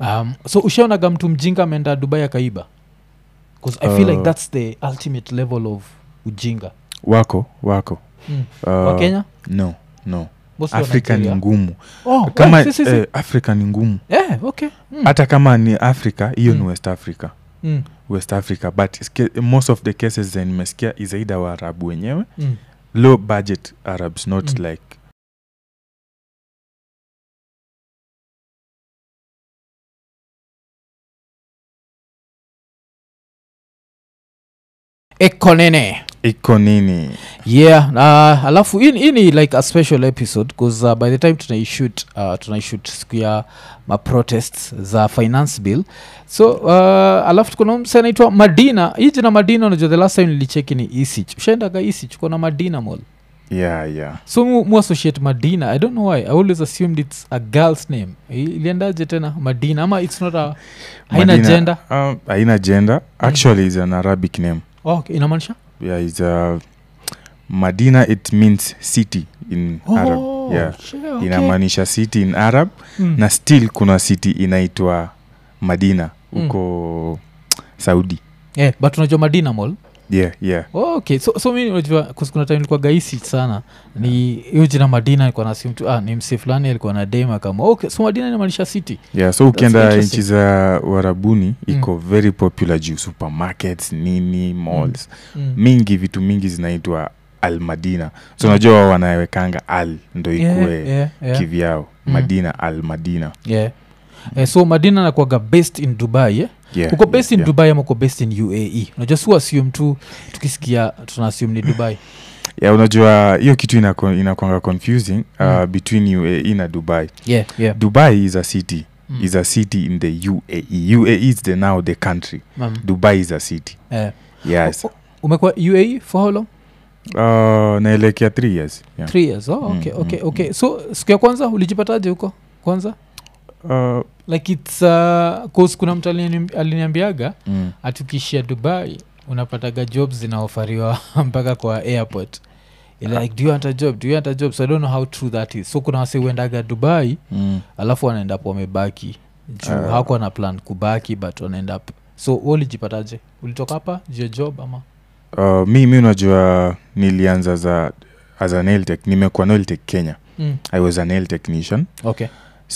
um, so ushaonaga mtu mjinga ameenda dubai akaiba bcause i feel like Uh, that's the ultimate level of ujinga wako wako mm. uh, wa kenya no no Mostly wa afrika ni Nigeria. ngumu oh, kama eh, si, si, si. eh, afrika ni ngumu Eh, okay mm. hata kama ni africa hiyo Mm. ni west africa mm. west africa but ske- most of the cases zen nimesikia is either waarabu wenyewe Mm. low budget arabs not Mm. like ekonene iko nini yeah uh, alafu hii hii ni like a special episode bcause uh, by the time tunaishut uh, tunaishut siku ya maprotests za finance bill so uh, alafu tukona mse anaitwa madina hii jina madina unajua the last time nilicheki ni isich ushaendaga isich uko na madina mall yeah yeah so mu, mu associate madina i don't know why i always assumed it's a girl's name I- iliendaje tena madina ama it's not a haina Madina, gender um, haina gender actually is an arabic name oh, okay. inamaanisha yeah is a madina it means city in arab yeah shit, okay. inamaanisha city in arab Mm. na still kuna city inaitwa madina huko saudi yeah, but unajua madina mall yeah yeah Oh, okay so, so mi unajua 'cause kuna time ilikuwa gaisi sana ni hiyo jina madina alikuwa na simu tu ah, ni msi fulani alikuwa na dema kama okay so madina inamaanisha city yeah so ukienda interesting. nchi za uarabuni Mm. iko very popular juu supermarkets nini malls mm. mingi vitu mingi zinaitwa al madina so unajua wao wanawekanga al ndo ikue yeah, yeah, yeah. kivyao Mm. madina al madina yeah. Eh, so madina nakuaga based in dubai eh? yeah, uko based in yeah. dubai ama uko based in uae unajua si assume tu tukisikia tuna assume ni dubai yeah, unajua hiyo kitu inako- inakwanga confusing uh, Mm. between uae na dubai yeah, yeah. dubai is a city Mm. is a city in the uae uae is the now the country Mm. dubai is a city Eh. yes O- o- umekuwa uae for how long uh, naelekea three years yeah. three years oh, okay, Mm, okay, mm, okay. so siku ya kwanza ulijipataje huko kwanza uh, like its uh, cause kuna mtu alini- aliniambiaga mm. hatukishia dubai unapataga jobs zinaofariwa mpaka kwa airport Ile like do you want a job do you want a job so i don't know how true that is so kuna wase uendaga dubai Mm. alafu wanaenda po wamebaki juu Ah. uh, hawakuwa na plan kubaki but wanaenda p- so wewe ulijipataje ulitoka hapa juu ya job ama Uh, mi mi unajua nilianza za as a nail tech nimekuwa nail tech kenya mm. i was a nail technician okay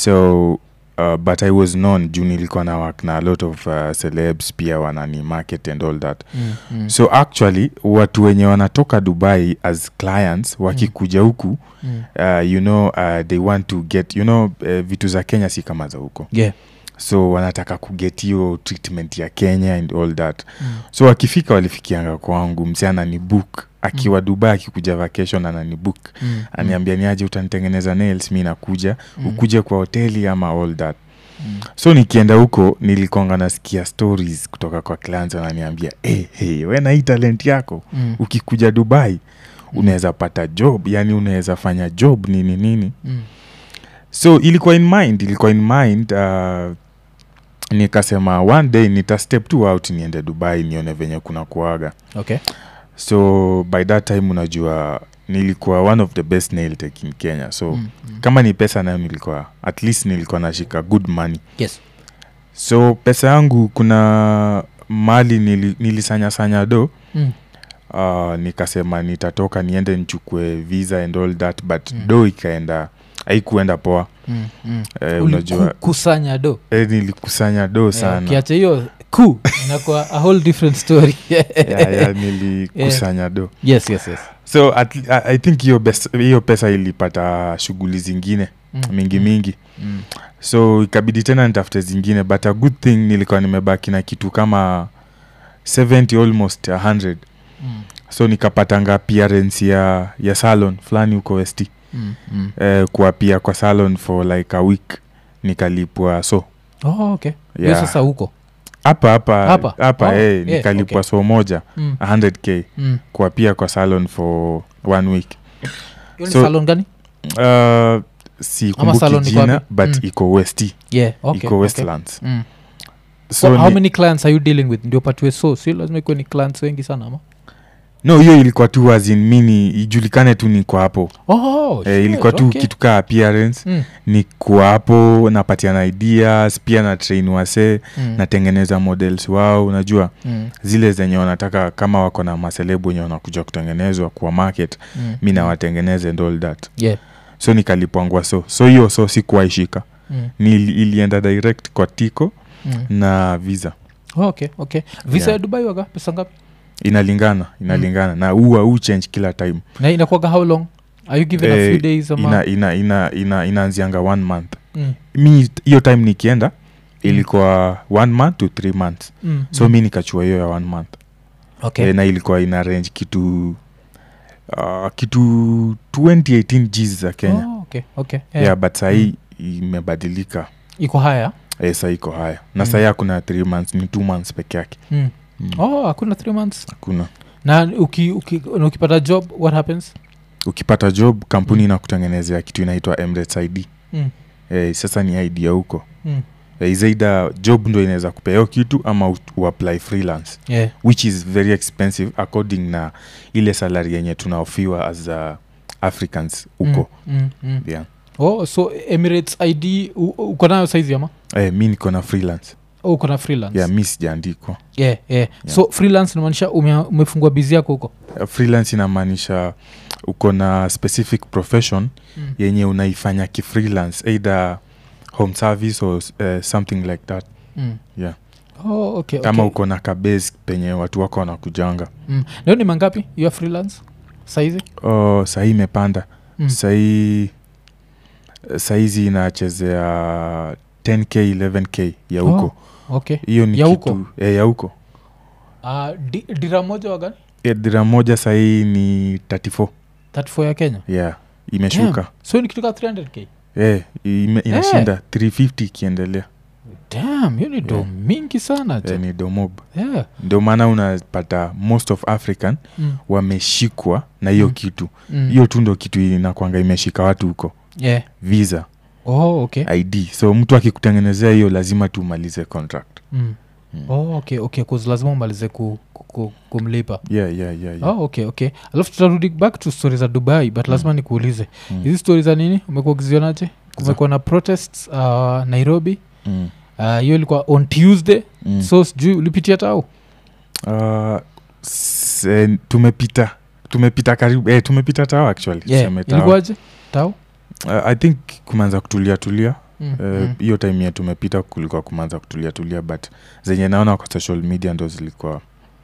so uh, but i was known juu nilikuwa na work na a lot of uh, celebs pia wanani market and all that mm. Mm. so actually watu wenye wanatoka dubai as clients wakikuja huku mm. uh, you know uh, they want to get you know uh, vitu za kenya si kama za huko yeah so wanataka kuget hiyo treatment ya kenya and all that mm. so wakifika walifikianga kwangu mse anani book akiwa mm. dubai akikuja vacation anani book Mm. aniambia niaje utanitengeneza nails mi nakuja Mm. ukuje kwa hoteli ama all that Mm. so nikienda huko nilikonga nasikia stories kutoka kwa clients wananiambia hey, hey, we na hii talent yako Mm. ukikuja dubai unaweza pata job yani unaweza fanya job nini nini Mm. so ilikuwa in mind ilikuwa in mind uh, nikasema one day nita step tu out niende dubai nione venye kuna kuaga okay so by that time unajua nilikuwa one of the best nail tech in kenya so Mm. Mm. kama ni pesa nayo nilikuwa at least nilikuwa nashika good money yes so pesa yangu kuna mali nili, nilisanyasanya do mm. uh, nikasema nitatoka niende nichukue visa and all that but Mm. mm. do ikaenda haikuenda poa Mm. Mm. eh, unajua kusanya do eh, nilikusanya do sana kiacha hiyo ku inakuwa a whole different story yeah, yeah, nilikusanya do yes yes yes so at, I, i think hiyo bes- hiyo pesa ilipata shughuli zingine Mm. mingi Mm. mingi Mm. so ikabidi tena nitafute zingine but a good thing nilikuwa nimebaki na kitu kama 70 almost 100 Mm. so nikapatanga appearance ya, ya salon fulani huko westi Mm. Mm. eh, kuapia kwa salon for like a week nikalipwa so oh, okay hiyo Yeah. sasa huko hapa hapa Hapa? hapa Oh, eh, yeah, nikalipwa okay. so moja mm. 100k Mm. kuapia kwa salon for one week Hiyo ni So- salon gani uh, sikumbuki salon iko jina wapi? but Mm. iko westi yeah okay, iko okay. westlands Mm. so so how ni- many clients are you dealing with ndio patiwe so si lazima ikuwe ni clients wengi sana ama no hiyo ilikuwa tu azin mini ijulikane tu niko hapo oh, eh, shit, ilikuwa tu okay. kitu kaa appearance Mm, niko hapo napatiana ideas pia na train wasee mm, natengeneza models wao unajua mm, zile zenye wanataka kama wako na maselebu wenye wanakuja kutengenezwa kwa market mm, mi nawatengeneze and all that yeah, so nikalipwangwa so so hiyo so sikuwaishika mm, ni ilienda direct kwa tiko mm. na visa Oh, okay okay visa Yeah. ya dubai waga pesa ngapi inalingana inalingana na huwa huu change kila time na inakuaga how long are you given a Eh, few days ama ina, ina, ina, ina, inaanzianga one month mm, mi hiyo time nikienda ilikuwa one month to three months mm, so mm. mi nikachua hiyo ya one month okay Eh, na ilikuwa ina range kitu uh, kitu 2018 gs za kenya oh, okay okay yeah. yeah. but sahii imebadilika iko haya eh, saa iko haya na Mm. sahii hakuna three months ni two months peke yake mm. Mm. oh hakuna three months hakuna na uki, uki, na ukipata job what happens ukipata job kampuni Mm. inakutengenezea kitu inaitwa emirates id mm. eh, sasa ni id ya huko Mm. eh, zaida job ndo inaweza kupea kitu ama u- uapply freelance yeah which is very expensive according na ile salary yenye tunaofiwa as uh, africans huko mm. Mm. Mm. yeah. oh so emirates id u- u- uko nayo saizi ama eh, mi niko na freelance oh, uko na freelance yeah, mi sijaandikwa yeah, yeah. so freelance inamaanisha ume, umefungua bizi yako huko Uh, freelance inamaanisha uko na specific profession mm. yenye unaifanya kifreelance either home service or uh, something like that mm. Yeah. oh, okay, kama okay. uko na kabase penye watu wako wanakujanga mm. leo ni mangapi hiyo freelance saizi oh, sahii imepanda mm. sahii saizi inachezea 10k 11k ya huko okay hiyo ni Ya kitu huko? eh, ya huko uh, di, dira moja wagani Eh, dira moja sahii ni 34 34 ya kenya yeah imeshuka Damn. so ni kitu ka 300k eh, ime, inashinda 350 ikiendelea dam hiyo ni do Yeah. mingi sana jo eh, ni domob yeah. ndio maana unapata most of african mm. wameshikwa na hiyo Mm. kitu Mm. hiyo tu ndo kitu inakwanga imeshika watu huko yeah. visa oh, okay id so mtu akikutengenezea hiyo lazima tu umalize contract mm. Mm. oh, okay okay 'cause lazima umalize ku, ku, ku, kumlipa yeah, yeah, yeah, yeah. oh, okay okay alafu tutarudi back to story za dubai but Mm. lazima nikuulize Mm. hizi stori za nini umekuwa ukizionaje kumekuwa na protests uh, nairobi Mm. Ah, hiyo ilikuwa on tuesday Mm. so sijui ulipitia tau Uh, se, tumepita tumepita karibu eh, tumepita tao actually yeah. tuseme tao. ilikuwaje tau uh, i think kumeanza kutulia tulia Mm, Eh, mm. hiyo uh, time ya tumepita kulikuwa kumeanza kutulia tulia but zenye naona kwa social media ndo zilikuwa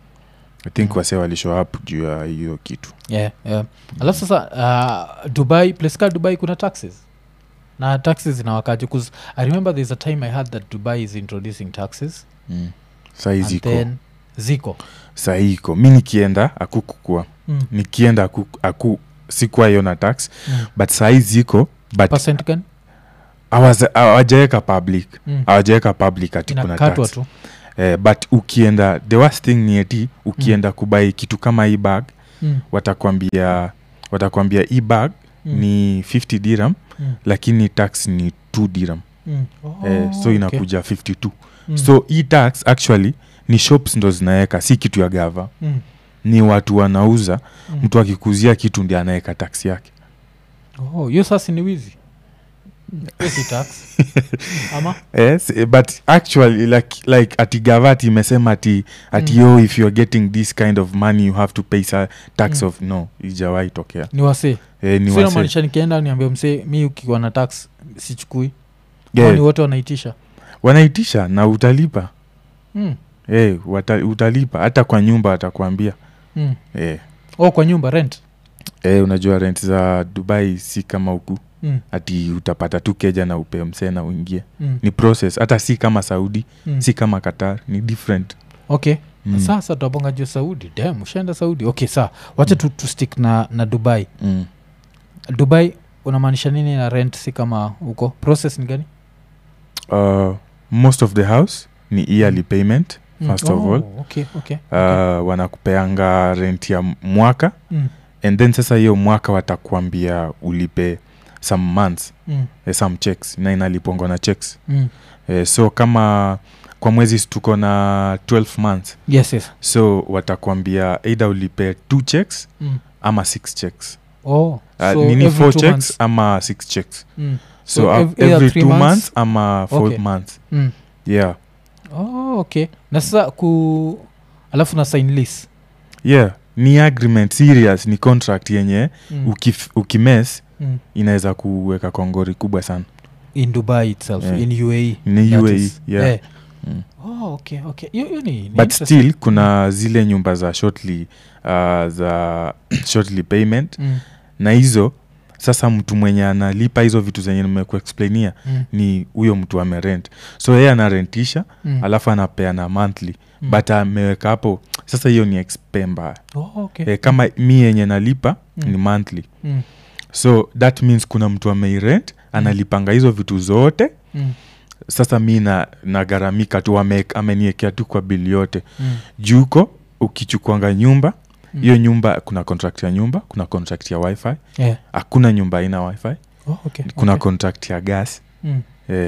i think Mm. wase walishow up juu ya hiyo kitu yeah, yeah. alafu sasa uh, dubai place ka dubai kuna taxes na taxes zinawakaji bcause i remember there's a time i heard that dubai is introducing taxes mm. sahii and ziko then ziko sahii iko mi nikienda akukukua mm. nikienda aku, aku sikuwa hiyo na tax Mm. but sahii ziko but percent gani hawaza- hawajaweka public mm. hawajaweka public ati kuna inakatwa tax tu eh, but ukienda the worst thing ni eti ukienda kubai kitu kama hii bag mm. watakwambia watakwambia hii bag Mm. ni 50 diram Mm. lakini tax ni 2 diram Mm. Oh, eh, so okay. inakuja 52 Mm. so hii tax actually ni shops ndo zinaweka si kitu ya gava mm. ni watu wanauza Mm. mtu akikuzia kitu ndi anaweka tax yake Oh, hiyo sasa ni wizi Hiyo si tax ama yes, eh, but actually like, like ati gavati imesema ati ati Mm. yo if you're getting this kind of money you have to pay sa tax Mm. of no ijawai tokea ni wasee eh, ni so wase inamaanisha nikienda niambia msee mi ukiwa na tax sichukui yeah, yeah. ni wote wanaitisha wanaitisha na utalipa mm. eh, wata, utalipa hata kwa nyumba atakwambia Mm. eh, oh kwa nyumba rent eh, unajua rent za dubai si kama huku mm. ati utapata tu keja na upe msee na uingie Mm. ni process hata si kama saudi Mm. si kama qatar ni different okay mm. sasa tuabonga juu saudi dam ushaenda saudi okay saa wacha tu, tu stick na, na dubai mm. dubai unamaanisha nini na rent si kama huko process ni gani uh, most of the house ni yearly payment Mm. first of Oh, all okay, okay, uh, okay. wanakupeanga rent ya mwaka Mm, and then sasa hiyo mwaka watakuambia ulipe some months mm, eh, some checks na inalipongwa na checks mm, eh, so kama kwa mwezi si tuko na 12 months yes yes so watakwambia either ulipe two checks mm. ama six checks oh uh, so nini every four two checks months. ama six checks Mm. so, So uh, ev- either every three two months- months ama four Okay. months Mm. yeah oh okay na sasa ku alafu na sign lease yeah ni agreement serious ni contract yenye mm. ukif, ukimes mm. inaweza kuweka kongori kubwa sana in dubai itself Yeah. in uae ni that uae is- yeah. eh. Mm. oh okay okay hiyo hiyo ni, ni but interesting. still kuna zile nyumba za shortly uh, za shortly payment mm. na hizo sasa mtu mwenye analipa hizo vitu zenye nimekuexplainia Mm. ni huyo mtu amerent so yeye anarentisha Mm. alafu anapeana monthly Mm. but ameweka hapo sasa hiyo ni expe mbaya oh, okay. e, kama mi yenye nalipa Mm. ni monthly mm. so that means kuna mtu ameirent analipanga hizo vitu zote Mm. sasa mi na nagaramika tu ame- ameniekea tu kwa bili yote Mm. juko ukichukuanga nyumba Mm. hiyo nyumba kuna contract ya nyumba kuna contract ya wifi Yeah. hakuna nyumba aina wifi Oh, okay. kuna okay. contract ya gas mm. eh.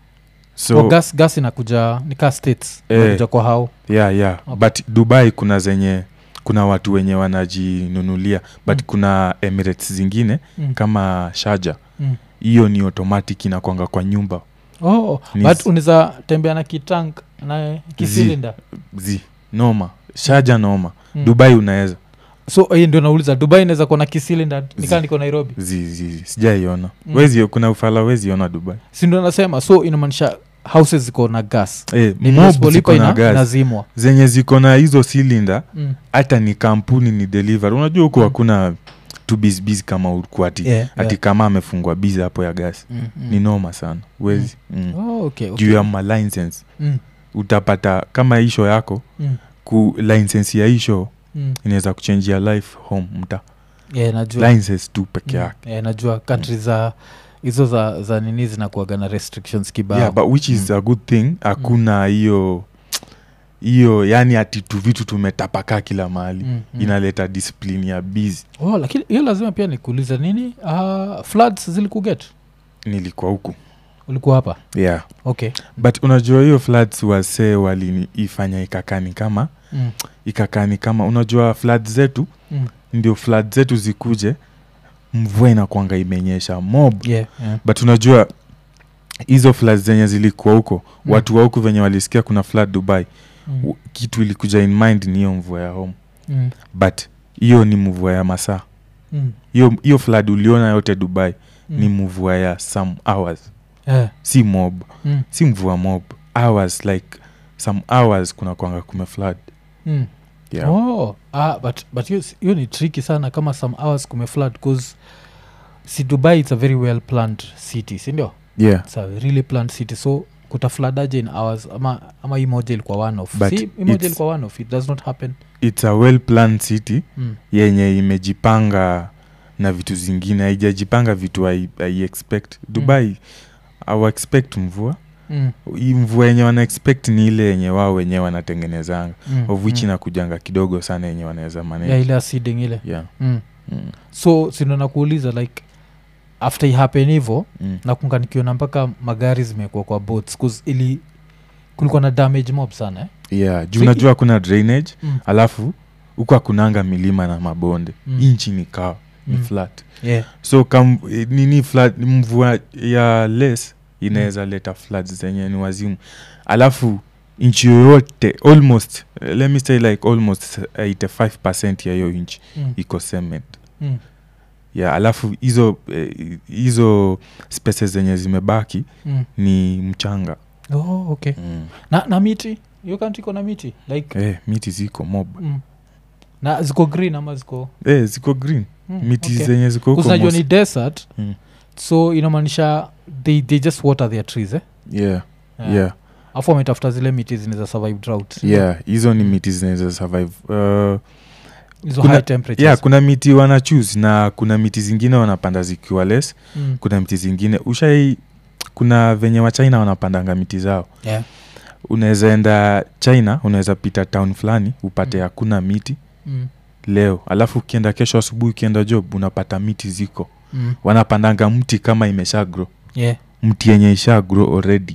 so, so oh, gas, gas inakuja nika states Eh. inakuja kwa hao yeah, yeah. Okay. but dubai kuna zenye kuna watu wenye wanajinunulia but Mm. kuna emirates zingine mm. kama shaja mm. hiyo ni automatic inakwanga kwa nyumba oh, Ni but s- unaweza tembea na kitank na kisilinda zi noma shaja noma Mm. dubai unaweza so hii ndio nauliza dubai inaweza kuwa na kisilinda nikaa Zi- niko nairobi zi, zi, sijaiona Mm. wezi kuna ufala weziona dubai si ndio nasema so inamaanisha houses ziko na gas eh, Ni mob visible ziko lipa na ina- gas inazimwa zenye ziko na hizo silinda mm. hata ni kampuni ni deliver unajua huku Mm. hakuna tu bizbiz kama huku ati, yeah, ati yeah. kama amefungwa bizi hapo ya gas Mm, mm. ni noma sana wezi mm. oh, okay, okay. juu ya malicense mm. utapata kama hisho yako Mm. ku license ya hisho Mm. inaweza kuchenjia life home mta Yeah, najua license tu peke Mm. yake Yeah, najua kantri za hizo za, za nini zinakuaga na restrictions kibao yeah, but which is Mm. a good thing hakuna hiyo hiyo yani ati tu vitu tumetapakaa kila mahali Mm, mm. inaleta discipline ya busy oh, lakini hiyo lazima pia nikuulize nini uh, floods zilikuget nilikuwa huku ulikuwa hapa yeah okay but unajua hiyo floods wasee waliifanya ikakani kama mm. ikakani kama unajua flood zetu Mm. ndio flood zetu zikuje mvua inakwanga imenyesha mob yeah, yeah. but unajua hizo flood zenye zilikuwa huko Mm. watu wa huku venye walisikia kuna flood dubai Mm. w- kitu ilikuja in mind ni hiyo mvua ya home Mm. but hiyo ni mvua ya masaa Mm. hiyo hiyo flood uliona yote dubai Mm. ni mvua ya some hours Yeah. si mob Mm. si mvua mob hours like some hours kuna kwanga kume flood Mm. yeah. oh ah, but but hiyo si- hiyo ni tricky sana kama some hours kumeflood bcause si dubai it's a very well planned city sindio yeah it's a really planned city so kutafladaje in hours ama ama hii moja ilikuwa one off But si hii moja it's- ilikuwa one off it does not happen it's a well planned city mm. yenye imejipanga na vitu zingine haijajipanga vitu hai hai expect dubai au expect mvua Mm. hii mvua yenye wana expect ni ile yenye wao wenyewe wanatengenezanga Mm. of which mm. inakujanga kidogo sana yenye wanaweza manage yeah, ile aciding ile yeah. mm. Mm. so sindo nakuuliza like after ihappen hivo Mm. nakunga nikiona mpaka magari zimekuwa kwa boats 'cause ili kulikuwa na damage mob sana eh? yeah juu So unajua kuna drainage mm. alafu huku hakunanga milima na mabonde Mm. mm. inchi ni kawa ni Mm. flat yeah. so kam, eh, nini flat mvua ya les inaweza leta floods zenye ni wazimu alafu nchi yoyote almost eh, let me say like almost 85 ya hiyo nchi Mm. iko cement Mm. ya alafu hizo eh, hizo spaces zenye zimebaki Mm. ni mchanga oh, okay mm. na, na miti hiyo kanti iko na miti like eh, miti ziko mob mm. na ziko green ama ziko eh, ziko green mm, miti okay. zenye ziko huko Kuzinajua ni most- desert Mm. so inamaanisha they, they just water their trees eh? yeah, Yeah. yeah, afu wametafuta zile miti zinaweza survive drought yeah. hizo ni Mm. miti zinaweza survive uh, hizo Kuna- high temperatures yeah kuna miti wana choose na kuna miti zingine wanapanda zikiwa less mm. kuna miti zingine ushai kuna venye wa china wanapandanga miti zao yeah. unaweza enda china unaweza pita town fulani upate Mm. hakuna miti Mm. leo alafu ukienda kesho asubuhi ukienda job unapata miti ziko Mm. wanapandanga mti kama imesha grow yeah. mti yenye isha grow already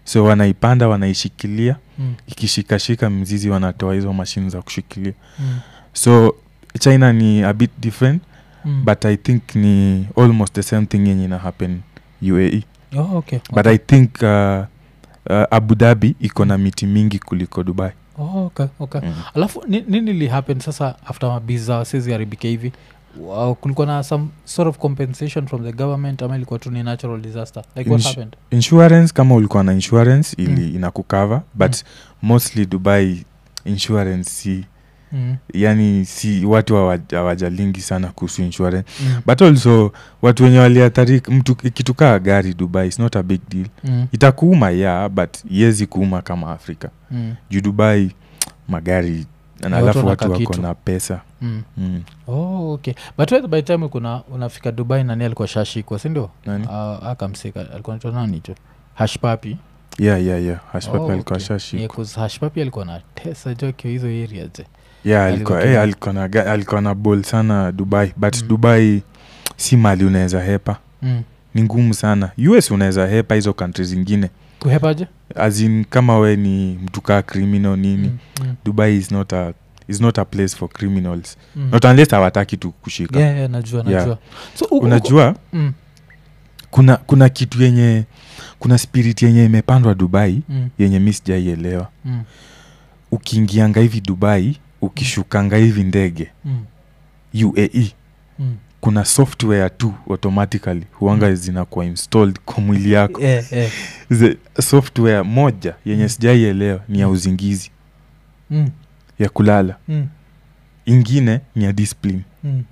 so wanaipanda wanaishikilia Mm. ikishikashika mzizi wanatoa hizo mashine za kushikilia Mm. so china ni a bit different Mm. but i think ni almost the same thing yenye ina happen uae Oh, okay. but okay. i think uh, uh, abu dhabi iko na miti mingi kuliko dubai Oh, okay, okay. mm. alafu ni- nini lihappen sasa after mabiza wasezi haribike hivi Wow, kulikuwa na some sort of compensation from the government ama ilikuwa tu ni natural disaster like what Insh- happened insurance kama ulikuwa na insurance ili Mm. inakukava but mostly dubai insurance si mm. yani si watu hawa- hawajalingi sana kuhusu insurance Mm. but also watu wenye waliathari mtu ikitukaa gari dubai is not a big deal Mm. itakuuma ya but iwezi kuuma kama afrika Mm. juu dubai magari na watu alafu wanaka watu wako kitu. na pesa Mm. mm. Oh, okay but wewe by the time kuna unafika dubai nani alikuwa shashikwa sindio Nani? uh, akamsika alikuwa naitwa nani cho hashpapi yeah, yeah, yeah. hashpapi Oh, alikuwa okay. shashikwa Yeah, 'cause hashpapi alikuwa na tesa jo akiwa hizo area je yeah, alikuwa, Alikuwa eh, alikuwa na ga- alikuwa na bol sana dubai but Mm. dubai si mali unaweza hepa mm. ni ngumu sana us unaweza hepa hizo kantri zingine kuhepaje azin kama we ni mtu kaa criminal nini Mm, mm, dubai is not a is not a place for criminals mm. not unless hawataki tu kushika Yeah, yeah, najua Yeah. najua so uko- uko- unajua mm, kuna kuna kitu yenye kuna spirit yenye imepandwa dubai mm, yenye mi sijaielewa mm, ukiingianga hivi dubai ukishukanga hivi ndege mm, uae mm. kuna software tu automatically huanga Mm. zinakuwa installed kwa mwili yako Eh, eh, The software moja yenye Mm. sijaielewa ni ya uzingizi mm, ya kulala mm, ingine ni ya discipline mm.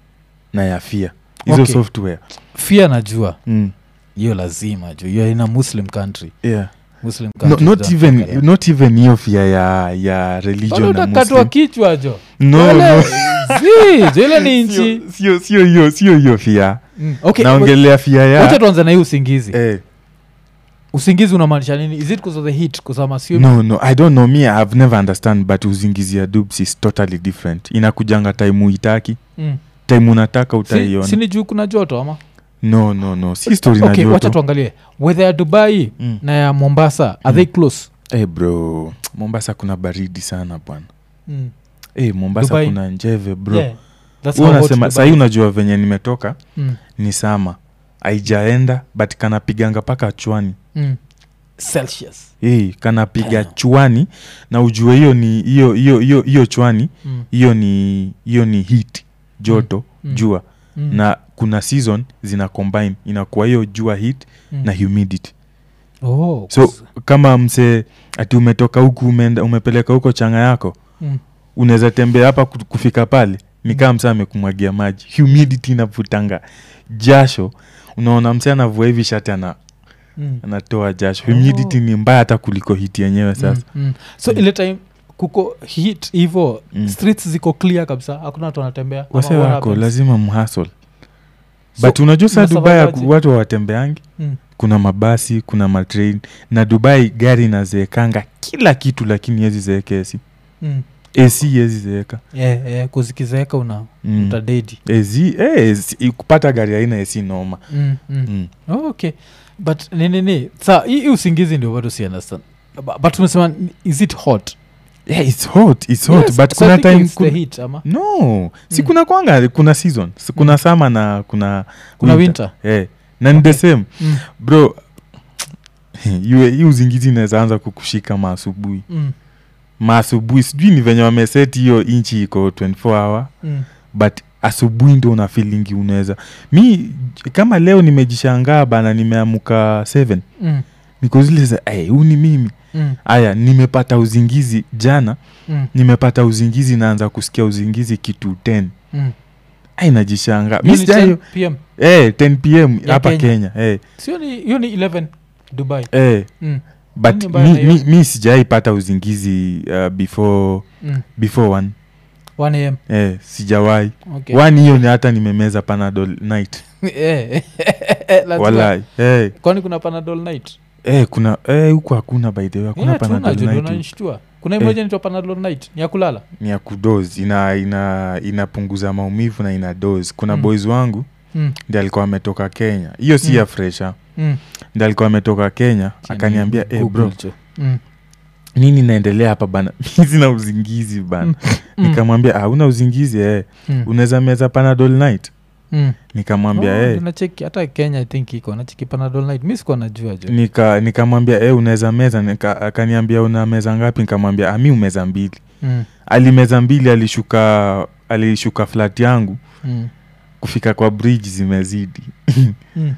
na ya fia hizo Okay. software fia najua mm. hiyo lazima juu hiyo ina muslim country yeah. muslim no, countries not, za even, Afrika. not even hiyo fia ya, ya Bado religion na utakatwa Muslim. kichwa jo no, Wale- no. Zii, jo ile ni nchi Sio- sio sio hiyo sio hiyo fia Mm, okay, naongelea fia wacha ya tuanze na hii usingizi eh, usingizi unamaanisha nini is it because of the heat kusama sio no no i don't know me i've never understand but uzingizi ya dubs is totally different inakujanga time uitaki mm. time unataka si, utaiona si ni juu kuna joto ama no no no si story na okay, wacha joto tuangalie weather ya dubai Mm. na ya mombasa are they close hey bro mombasa kuna baridi sana bwana mm. hey, mombasa Dubai. kuna njeve bro yeah. That's Wewe how hot unasema Dubai sahii is. unajua venye nimetoka mm. ni sama aijaenda but kanapiganga paka chwani mm. celsius hey, kanapiga Damn. chwani na ujue hiyo ni hiyo hiyo hiyo hiyo chwani mm. hiyo ni hiyo ni heat joto Mm. jua Mm. na kuna season zina combine inakuwa hiyo jua heat mm. na humidity oh, so kama msee ati umetoka huku umeenda umepeleka huko changa yako mm. unaweza tembea hapa ku- kufika pale ni kama msee amekumwagia maji humidity inavutanga jasho unaona msee anavua hivi shati ana, Mm. anatoa jasho Oh. humidity ni mbaya hata kuliko hiti yenyewe sasa Mm. Mm. so Mm. ile time kuko hit hivo Mm. streets ziko clear kabisa hakuna watu wanatembea Ama wase what wako happens? lazima mhasol So, but unajua saa mna dubai survive aje? watu hawatembeangi Mm. kuna mabasi kuna matrain na dubai gari inazeekanga kila kitu lakini yezi zeeke esi Mm. ac yezi zeeka Yeah, yeah, kuzikizeeka una mm. utadedi AC, eh, AC, kupata gari aina ac noma mm. mm. mm. oh, okay but ninini sa hii hii usingizi ndio bado si understand Bu- but umesema is it hot yeah, it's hot, it's hot Yes, but so I kuna think time it's the kun... heat ama no si Mm. kuna kwanga kuna season Si kuna Mm. sama na kuna kuna winter Eh, na ni the Okay. same mm. bro yue- hii uzingizi inaweza anza kukushika maasubuhi Mm. maasubuhi sijui ni venye wameseti hiyo inchi iko 24 hour Mm. but asubuhi ndo una feelingi unaweza mi kama leo nimejishangaa bana nimeamuka 7 Mm. niko zile za "Ai, huu ni mimi Mm. aya nimepata uzingizi jana Mm. nimepata uzingizi naanza kusikia uzingizi kitu 10 Mm. ai najishangaa mi Hiyo ni sijayo 10 PM. eh, 10 pm Ya hapa Kenya. kenya eh, sio ni hiyo ni 11 dubai eh. mm. but Nini mbaya mi, na hiyo? mi, mi sijaipata uzingizi uh, before Mm. before one 1 am eh, sijawahi okay. one hiyo ni hata nimemeza panadol night Eh, lazima. walai eh, kwani kuna panadol night eh, kuna eh, huku hakuna by the way hakuna Yeah, tuna panadol jo, ndio night unanishtua. kuna Eh. imoja inaitwa panadol night ni ya kulala ni ya kudos ina ina inapunguza maumivu na ina dos kuna Mm. boys wangu Mm. ndi alikuwa ametoka kenya hiyo si Mm. ya fresha Mm. ndi alikuwa ametoka kenya Chini akaniambia hey, Google bro jo. Mm. nini naendelea hapa bana mi sina uzingizi bana Mm. nikamwambia ah, una uzingizi eh. Mm. unaweza meza panadol night Mm. nikamwambia Oh, eh. nacheki hata kenya i think iko nacheki panadol night mi sikuwa najua jo nika nikamwambia eh, unaweza meza nika, akaniambia una meza ngapi nikamwambia ami umeza mbili Mm. alimeza mbili alishuka alishuka flat yangu Mm. kufika kwa bridge zimezidi Mm.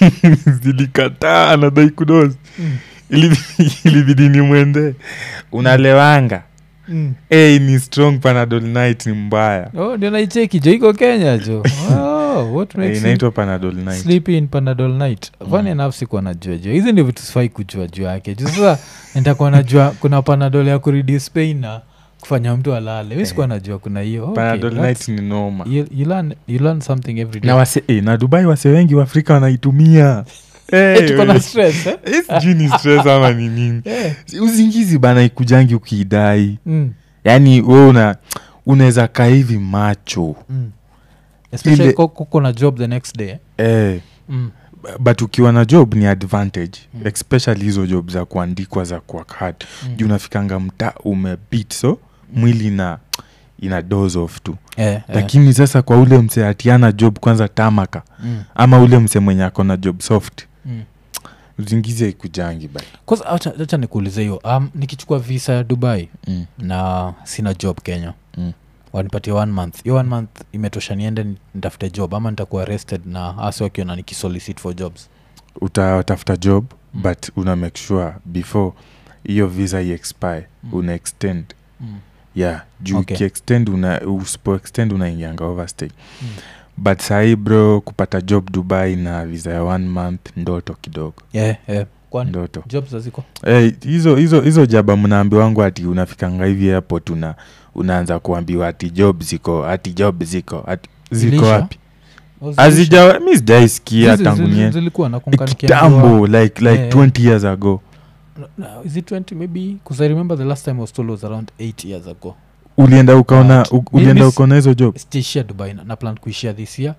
zilikataa anadai kudozi Mm. Ilibidi- ilibidi nimwende unalewanga Mm. hey, ni strong panadol night ni mbaya oh ndio naicheki jo iko kenya jo oh, what Eh, makes you inaitwa panadol night sleep in panadol night fani enough sikuwa najua jua hizi ndio vitu sifai kujua juu yake juu sasa nitakuwa najua kuna panadol ya kureduce pain na kufanya mtu alale mi sikuwa najua kuna hiyo okay, panadol that's- night ni noma you, you, learn, you learn something every day na, wase, eh, na dubai wase wengi wa afrika wanaitumia Eh, Eh, tuko na eh, stress eh? eh, sijui ni stress ama ni nini Eh. Si uzingizi bana ikujangi ukiidai Mm, yaani we una unaweza kaa hivi macho mm. especially Ile- ko- kuko na job the next day eh? eh, mm. but ukiwa na job ni advantage Mm. especially hizo job za kuandikwa za kuwork hard Mm. juu unafikanga mta umebit so mwili ina ina dose off tu Eh, eh. lakini sasa kwa ule mse atiana job kwanza tamaka Mm, ama ule mse mwenye ako na job soft mm. uzingizi aikujangi ba Kwanza acha acha nikuulize hiyo um, nikichukua visa ya dubai mm. na sina job kenya Mm. wanipatia one month hiyo one month imetosha niende ni- nitafute job ama nitakuwa arrested na asi wakiona nikisolicit for jobs utatafuta job Mm. but una make sure before hiyo visa iexpire Mm. una extend mm. yeah juu Okay. ukiextend una usipo extend unaingianga overstay Mm. but sahii bro kupata job dubai na visa ya one month ndoto kidogo yeah, yeah. kwani ndoto jobs haziko hey, hizo hizo hizo jaba mnaambi wangu ati unafikanga hivi airport una unaanza kuambiwa ati job ziko ati job ziko ati ziko Zilisha? wapi Oh, zilisha? azija mi sijaisikia Zizi- tangu zizi- niende zilikuwa nakumbuka nikiambiwa- kitambo like like Eh. 20 years ago No, no, is it 20 maybe because i remember the last time I was told was around 8 years ago ulienda ukaona But u- ulienda miss- ukaona hizo job sitaishia dubai na, na plan kuishia this year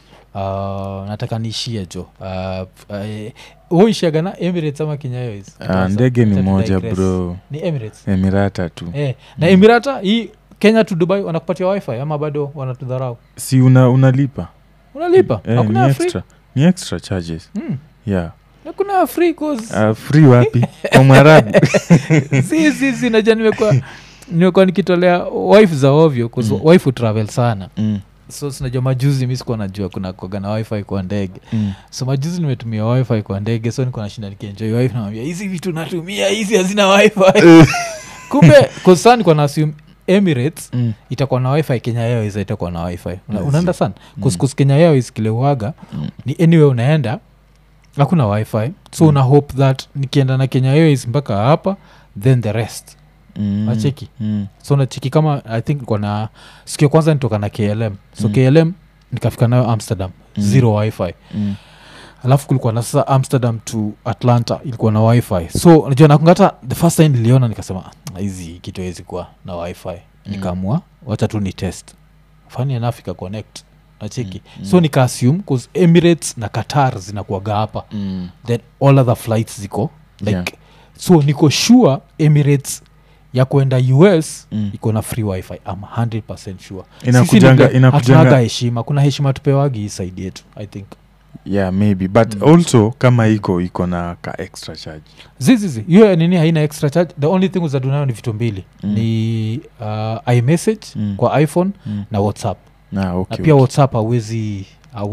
uh, nataka niishie jo uh, uh, uishiaga na emirates ama kenya Airways? Ah, Kwanza, ndege ni acha moja tudigress. bro ni emirates emirata tu eh, na Mm. emirata hii kenya to dubai wanakupatia wifi ama bado wanatudharau si una unalipa unalipa eh, hakuna ni ya free extra ni extra charges mm. yeah hakuna ya free cause uh, free wapi kwa mwarabu si si si naja nimekuwa nimekuwa nikitolea wife za ovyo cause Mm. wife utravel sana mm, so sinajua majuzi mi sikuwa najua kuna koga na wifi kwa ndege mm. so majuzi nimetumia wifi kwa ndege so niko nashinda nikienjoy wifi namwambia hizi vitu natumia hizi hazina wifi kumbe kosa nikuwa na assume emirates Mm, itakuwa na wifi kenya airways itakuwa na wifi Una, Yes. unaenda sana Mm. kuskus kenya airways kileuaga mm. ni anyway unaenda hakuna wifi so Mm. una hope that nikienda na kenya airways mpaka hapa then the rest Mm, Wacheki. mm, so nacheki kama i think niko na siku ya kwanza nitoka na klm so Mm. klm nikafika nayo amsterdam Mm. zero wifi mm. alafu kulikuwa na sasa amsterdam to atlanta ilikuwa na wifi so najua nakungata the first time niliona nikasema "Ah, hizi kitu hawezi kuwa na wifi Mm. nikaamua wacha tu ni test fani enough ika connect nacheki Mm, so mm. nika assume cause emirates na qatar zinakuaga hapa Mm. then all other flights ziko like Yeah. so niko sure emirates ya kwenda us Mm. iko na free wifi am 100 sure Inakujanga- Sisi ni- inakujanga- hatunaga heshima kuna heshima tupewagi hii side yetu i think yeah maybe but Mm. also kama iko iko na ka extra charge zizizi hiyo ya nini haina extra charge the only thing zadunayo ni vitu mbili Mm. ni uh, imessage Mm. kwa iphone mm. na whatsapp na okay, na pia okay. whatsapp hawezi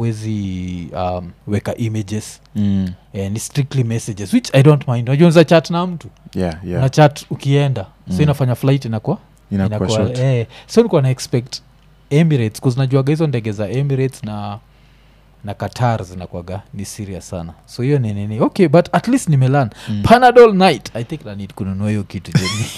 hawezi um, weka images Mm. eh, ni strictly messages which i don't mind unajua unaweza chat na mtu yeah yeah na chat ukienda Mm. so inafanya flight inakuwa inakuwa short eh, so nikuwa na expect emirates kuznajuaga hizo ndege za emirates na na qatar zinakuaga ni serious sana so hiyo ni nini okay but at least nimelan Mm. panadol night i think nanid kununua hiyo kitu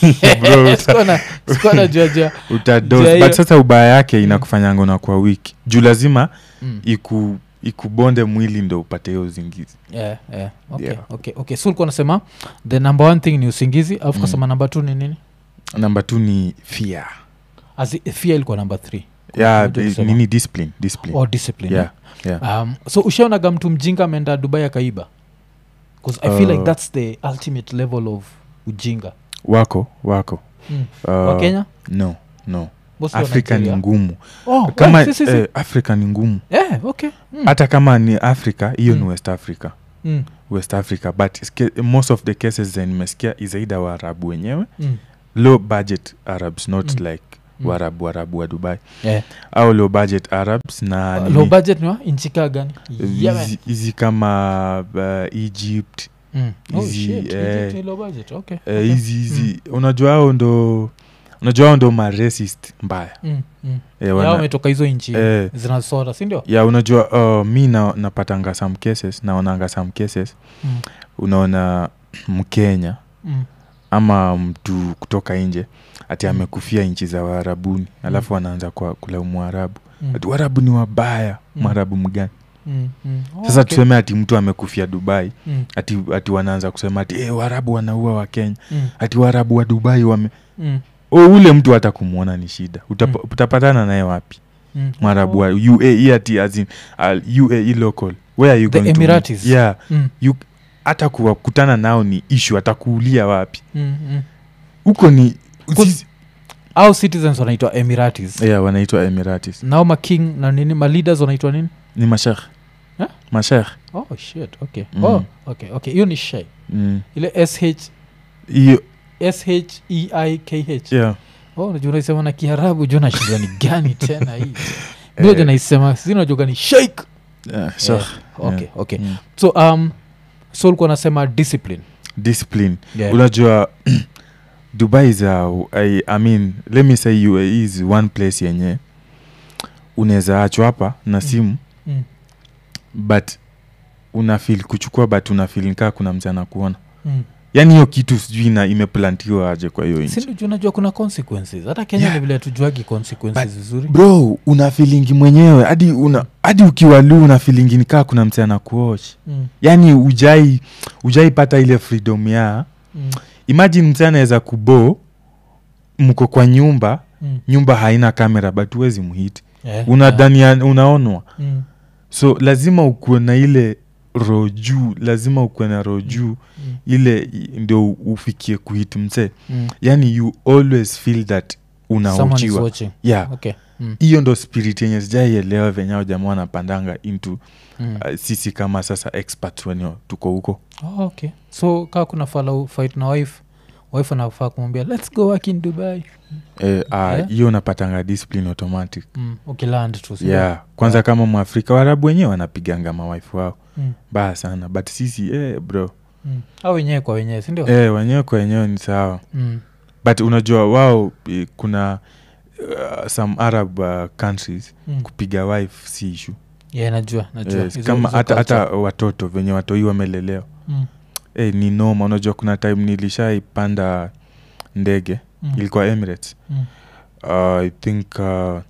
Bro, sikuwa najua Utadoze. Jia hiyo- but sasa ubaya yake inakufanyanga unakuwa wiki juu lazima mm. iku ikubonde mwili ndo upate hiyo uzingizi yeah, yeah. Okay, Yeah. okay, okay. so ulikuwa nasema the number one thing ni usingizi alafu Mm. kasema number two ni nini namba t ni fear As i- fear ilikuwa number three yeah, Unajua di- kusema. nini discipline discipline or discipline yeah yeah um, so ushaonaga mtu mjinga ameenda dubai akaiba bcause i feel like Uh, that's the ultimate level of ujinga wako wako mm. uh, wa kenya no no Mostly wa afrika ni Nigeria. ngumu oh, kama eh, si, si, si. eh, afrika ni ngumu Eh, okay mm. hata kama ni africa hiyo Mm. ni west africa mm. west africa but ske- most of the cases zenye nimesikia izaida waarabu wenyewe Mm. low budget arabs not Mm. like Mm. waarabu waarabu wa dubai Yeah. au low budget arabs na Uh, nini, low budget ni wa inchika gani Yeah, hizi- hizi kama uh, egypt mm. oh, hizi, shit. eh, Egypt ni low budget. Okay. eh, okay. hizi hizi unajua hao ndo unajua hao ndo maracist mbaya Mm, mm. Eh, Yao wana- wametoka hizo nchi eh, zinasota sindio ya unajua uh, mi na, napatanga some cases naonanga some cases mm. unaona mkenya mm. ama mtu kutoka nje ati Mm. amekufia nchi za waarabuni alafu anaanza kwa kulaumu waarabu mm. ati waarabu ni wabaya Mm. mwarabu mgani mm. mm. Oh, sasa okay. tuseme ati mtu amekufia dubai mm. ati, ati wanaanza kusema ati e, waarabu wanaua wa kenya mm. ati waarabu wa dubai wame mm. o ule mtu hata kumwona ni shida Utap, Mm. utapatana naye wapi mm. mwarabu Oh. wa uae ati as in, uh, uae local where are you The going to Emiratis. meet? yeah Mm. hata kuwakutana nao ni ishu atakuulia wapi Mm. mm. huko ni Kus- au citizens wanaitwa emiratis yeah, wanaitwa emiratis nao making na nini maleaders wanaitwa nini ni mashekh Eh? mashekh oh shit okay Mm. oh okay okay hiyo ni shai Mm. ile sh hiyo sheikh yeah. oh unajua unaisema na kiarabu juu nashindwa ni gani tena hii mioja naisema sinajoga ni sheik yeah, shekh. okay okay Mm. so um so ulikuwa nasema discipline discipline yeah. unajua dubai is a, I, i mean let me say uae is one place yenye unaweza achwa hapa na simu mm. but unafil kuchukua but unafil nikaa kuna mchana kuona Mm. yaani hiyo kitu sijui na imeplantiwa aje kwa hiyo nchi sindio unajua kuna consequences hata kenya Yeah. ni vile tujuagi consequences But- vizuri bro una filingi mwenyewe hadi una hadi ukiwa lu una filingi nikaa kuna mchana kuoch mm. yaani ujai ujaipata ile freedom ya Mm. imagine mse anaweza kubo mko kwa nyumba Mm. nyumba haina kamera but huwezi mhiti Yeah, unadhania unaonwa yeah. Mm. so lazima ukuwe na ile roho juu lazima ukuwe na roho juu Mm. ile i- ndio ufikie kuhit mse Mm. yani you always feel that Someone is unauchiwa watching. yeah Okay. Mm. hiyo ndo spirit yenye sijaielewa venyao jamaa wanapandanga into Mm. uh, sisi kama sasa experts wenye tuko huko Oh, okay so kaa kuna fala fight na wife wife anafaa kumwambia lets go work in dubai Eh, ah, Yeah. hiyo unapatanga discipline automatic mm. ukiland tu sio? yeah kwanza Yeah. kama mwafrika warabu wenyewe wanapiganga mawaifu wao mm. baya sana but sisi eh, bro mm. au wenyewe kwa wenyewe sindio eh, wenyewe kwa wenyewe ni sawa mm. but unajua wao eh, kuna uh, some arab uh, countries mm. kupiga wife si ishu yeah, najua najua yes, Hizo- kama hizo hata hata culture. watoto venye watoi wamelelewa mm. eh, ni noma unajua kuna time nilishaipanda ndege Mm. ilikuwa emirates Mm. uh, i think uh,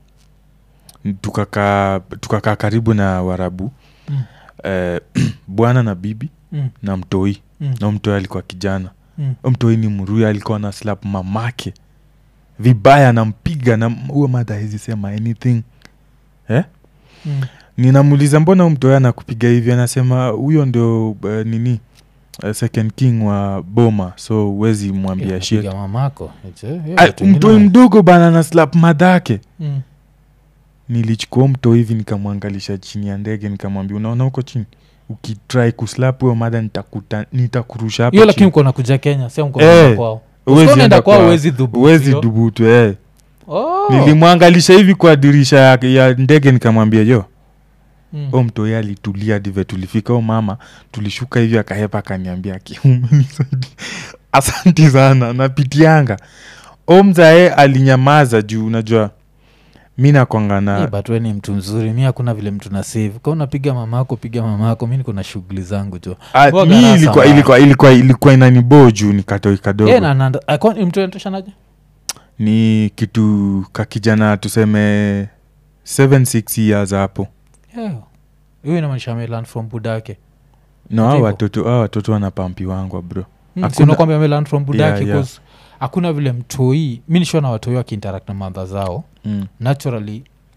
tukakaa tukakaa karibu na warabu Mm. eh, bwana na bibi Mm. na mtoi Mm. na mtoi alikuwa kijana Mm. Huyo mtoi ni mruya alikuwa na slap mamake vibaya nampiga na huyo madha hezi sema anything eh? Mm. ninamuuliza mbona huyo mtoi anakupiga hivi anasema huyo ndio uh, nini uh, second king wa boma so huwezi mwambia Yeah, shit napiga mamako It's, eh, yeah, Ah, watu wengine mtoi wana- mdogo bana na slap madhake Mm. nilichukua mto hivi nikamwangalisha chini ya ndege nikamwambia unaona huko chini ukitrai kuslap huyo madha nitakuta- nitakurusha hapo hiyo lakini chini." uko nakuja kenya sia Eh, mkonaenda kwao Huwezi unaenda enda kwao kwa- uwezi dhubu huwezi sio? dubutu eh. Oh. nilimwangalisha hivi kwa dirisha ya, ya ndege nikamwambia jo Mm. o mtoi alitulia dive tulifika o mama tulishuka hivi akahepa akaniambia kiumenisaidi asanti sana napitianga o mzae alinyamaza juu unajua mi nakwanga Eh, na but we ni mtu mzuri mi hakuna vile mtu na save ka unapiga mamako piga mamako mi niko na shughuli zangu jo Ah, Huwa mi garasa ilikuwa mbaya. ilikuwa ilikuwa ilikuwa inaniboo juu ni katoi kadogo Eh, na- na- ah, kwa- mtu anatoshanaje ni kitu kakijana tuseme 76 years hapo Yeah. hiyo inamaanisha amelan from budake no hao Ndivyo. watoto hao watoto wanapampiwangwa bro Mm, Hakuna- si unakwambia amelan from budake Yeah, yeah. 'cause hakuna vile mtoi mi nishona watoi wakiinteract na madha zao mm. naturally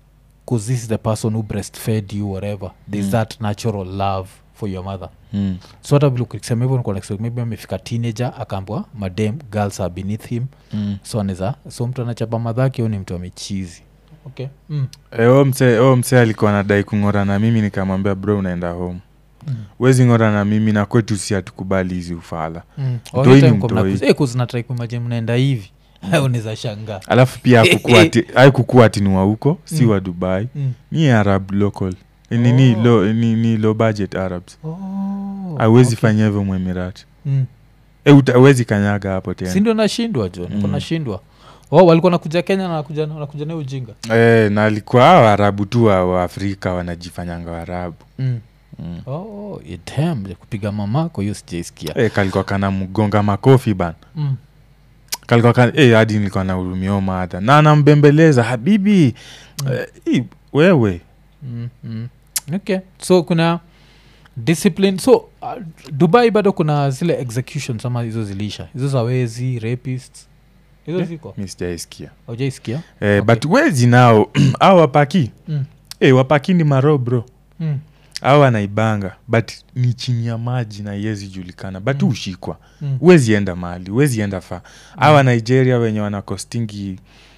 because this is the person who breastfed you whatever there's Mm. that natural love for your mother mm. so hata vile ukisema hivyo nikuwa na expect maybe amefika teenager akaambwa madam girls are beneath him Mm. so anaweza so mtu anachapa madhake au ni mtu amechizi okay mm. E, o mse o mse alikuwa anadai kung'ora na mimi nikamwambia bro unaenda home Mm. wezi ng'ora na mimi na kwetu si hatukubali hizi ufala Mm. Mtoi ni mtoi. kuzinatrai kumaje mnaenda hivi unaweza shangaa alafu pia hakukuwa ati- haikukuwa ati ni wa huko si Mm. wa dubai mm. ni arab local Eh, ni, ni, Oh. low, ni, ni low budget arabs oh, awezi okay. fanya hivyo mwemirati mm. e, awezi kanyaga hapo si tena ndio nashindwa jo niko Mm. nashindwa oh, walikuwa nakuja kenya na nakuja, nakuja na ujinga e, na alikuwa hao waarabu tu wa wa afrika wanajifanyanga waarabu mm. mm. oh, idam kupiga mamako hiyo sijaisikia e, kalikuwa kana mgonga makofi bana mm. kalikuwa kan, e, hadi nilikuwa nahurumia madha na anambembeleza habibi Mm. eh, hii, wewe Mm, mm. okay so kuna discipline so uh, dubai bado kuna zile executions ama hizo zilisha hizo za wezi rapists hizo Eh, ziko mi sijaisikia aujaisikia eh, Okay. but wezi nao au wapaki mm. e, wapaki ni maro bro mm. au anaibanga but ni chini ya maji na iwezi julikana but Mm. ushikwa mm. huwezi enda mahali huwezi enda fa awa nigeria wenye wanakostingi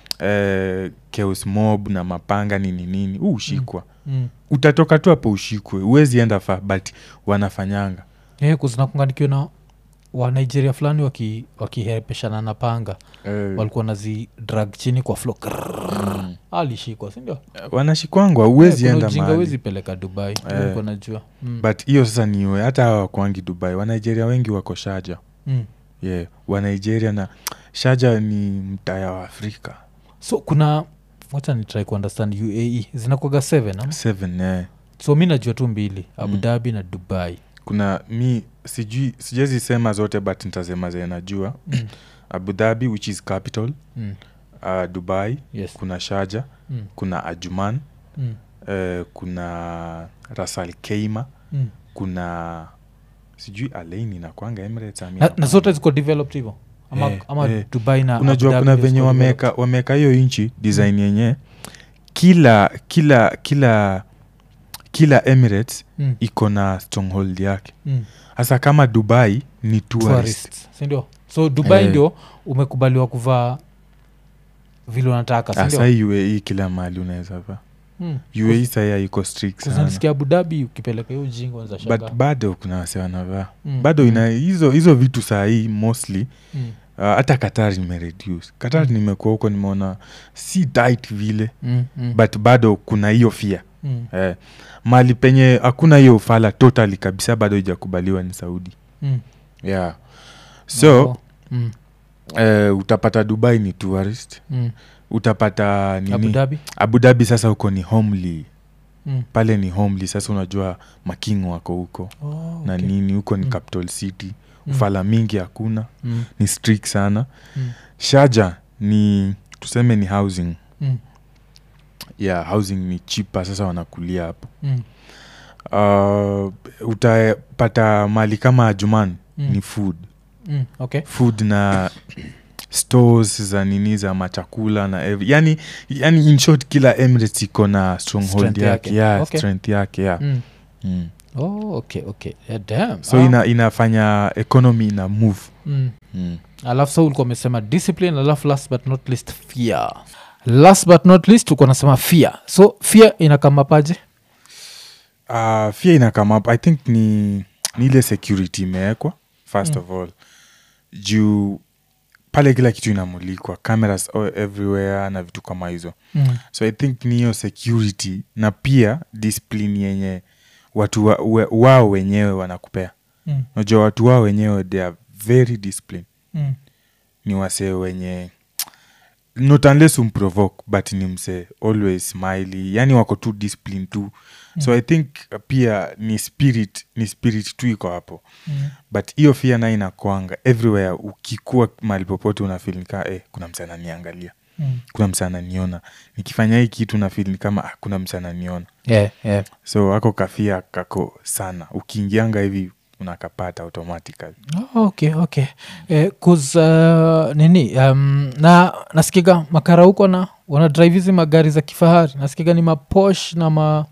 eh, chaos mob na mapanga nini nini huu ushikwa mm. utatoka tu hapo ushikwe huwezi enda fa but wanafanyanga yeah, kuzinakunganikiwa na wa nigeria fulani waki- wakihepeshana na panga eh, walikuwa nazi drag chini kwa flo mm. alishikwa sindio wanashikwangwa huwezi enda ujinga mahali wezi peleka dubai Eh. Walikuwa najua mm. but hiyo sasa niwe hata hawa wakwangi dubai wanigeria wengi wako shaja mm. yeah. wanigeria na shaja ni mtaya wa afrika so kuna wacha ni try kuunderstand uae zinakwaga seven ama? seven eh. so mi najua tu mbili abu Mm. dhabi na dubai kuna mi sijui sijezi sema zote but nitasema zenye najua mm. abu dhabi which is capital Mm. uh, dubai yes kuna shaja mm. kuna ajuman Mm. uh, kuna rasal keima Mm. kuna sijui alaini nakwanga emirates ama na, na inakwanga. zote ziko developed hivo ama, Eh, ama eh. dubai na Abu unajua Dhabi kuna ndio venye ziko wameka wameka hiyo nchi design yenye kila kila kila kila emirates developed. Mm. iko na stronghold yake Mm. hasa kama dubai ni tourist Tourists, sindio so dubai Eh. ndio umekubaliwa kuvaa vile unataka hasa sindio uae kila mahali unaweza va mm. uae sahia iko strict sana kuzanisikia abu dhabi ukipeleka hiyo ujinga unaweza but shanga bado kuna wase wanavaa Mm. bado ina hizo hizo vitu sahii mostly mm. uh, hata qatar nimereduce qatar Mm. nimekuwa huko nimeona si tight vile Mm. Mm. but bado kuna hiyo fia Mm. eh, mali penye hakuna hiyo ufala totally kabisa bado ijakubaliwa ni saudi Mm. yeah so Oh. Mm. eh, utapata dubai ni tourist Mm. utapata nini abu dhabi abu dhabi sasa huko ni homely mm. pale ni homely sasa unajua making wako huko oh, na okay. nini huko ni Mm. capital city Mm. ufala mingi hakuna Mm. ni strict sana Mm. shaja ni tuseme ni housing Mm. yeah housing ni chipa sasa wanakulia hapo Mm. uh, utapata mali kama ajuman Mm. ni food Mm. okay food na stores za nini za machakula na every, yani, yani in short kila emirates iko na stronghold Strength yake yake. yeah, Okay. strength yake yeah. mm. mm. oh, okay okay yeah, damn. so Ah. ina, inafanya economy ina move mm. mm. alafu sa ulikuwa umesema discipline alafu last but not least fear last but not least ulikuwa nasema fear so fear inakamapaje uh, fia ina come up i think ni, ni ile security imewekwa first Mm. of all juu pale kila kitu inamulikwa cameras all everywhere na vitu kama hizo mm. so i think ni hiyo security na pia discipline yenye watu wa, we, wao wenyewe wanakupea Mm. najua watu wao wenyewe they are very disciplined Mm. ni wasee wenye not unless umprovoke but ni msee always smiley yani wako tu discipline tu mm. so i think uh, pia ni spirit ni spirit tu iko hapo Mm. but hiyo fia nayo inakwanga everywhere ukikuwa mahali popote unafil nikaa eh, kuna msee ananiangalia Mm. kuna msee ananiona nikifanya hii kitu nafil ni kama ah, kuna msee ananiona Yeah, yeah. so ako kafia kako sana ukiingianga hivi unakapata automatically Oh, okay okay eh, 'cause, uh, nini um, na nasikiga makara huko na wana drive hizi magari za kifahari nasikiga ni maposh na ma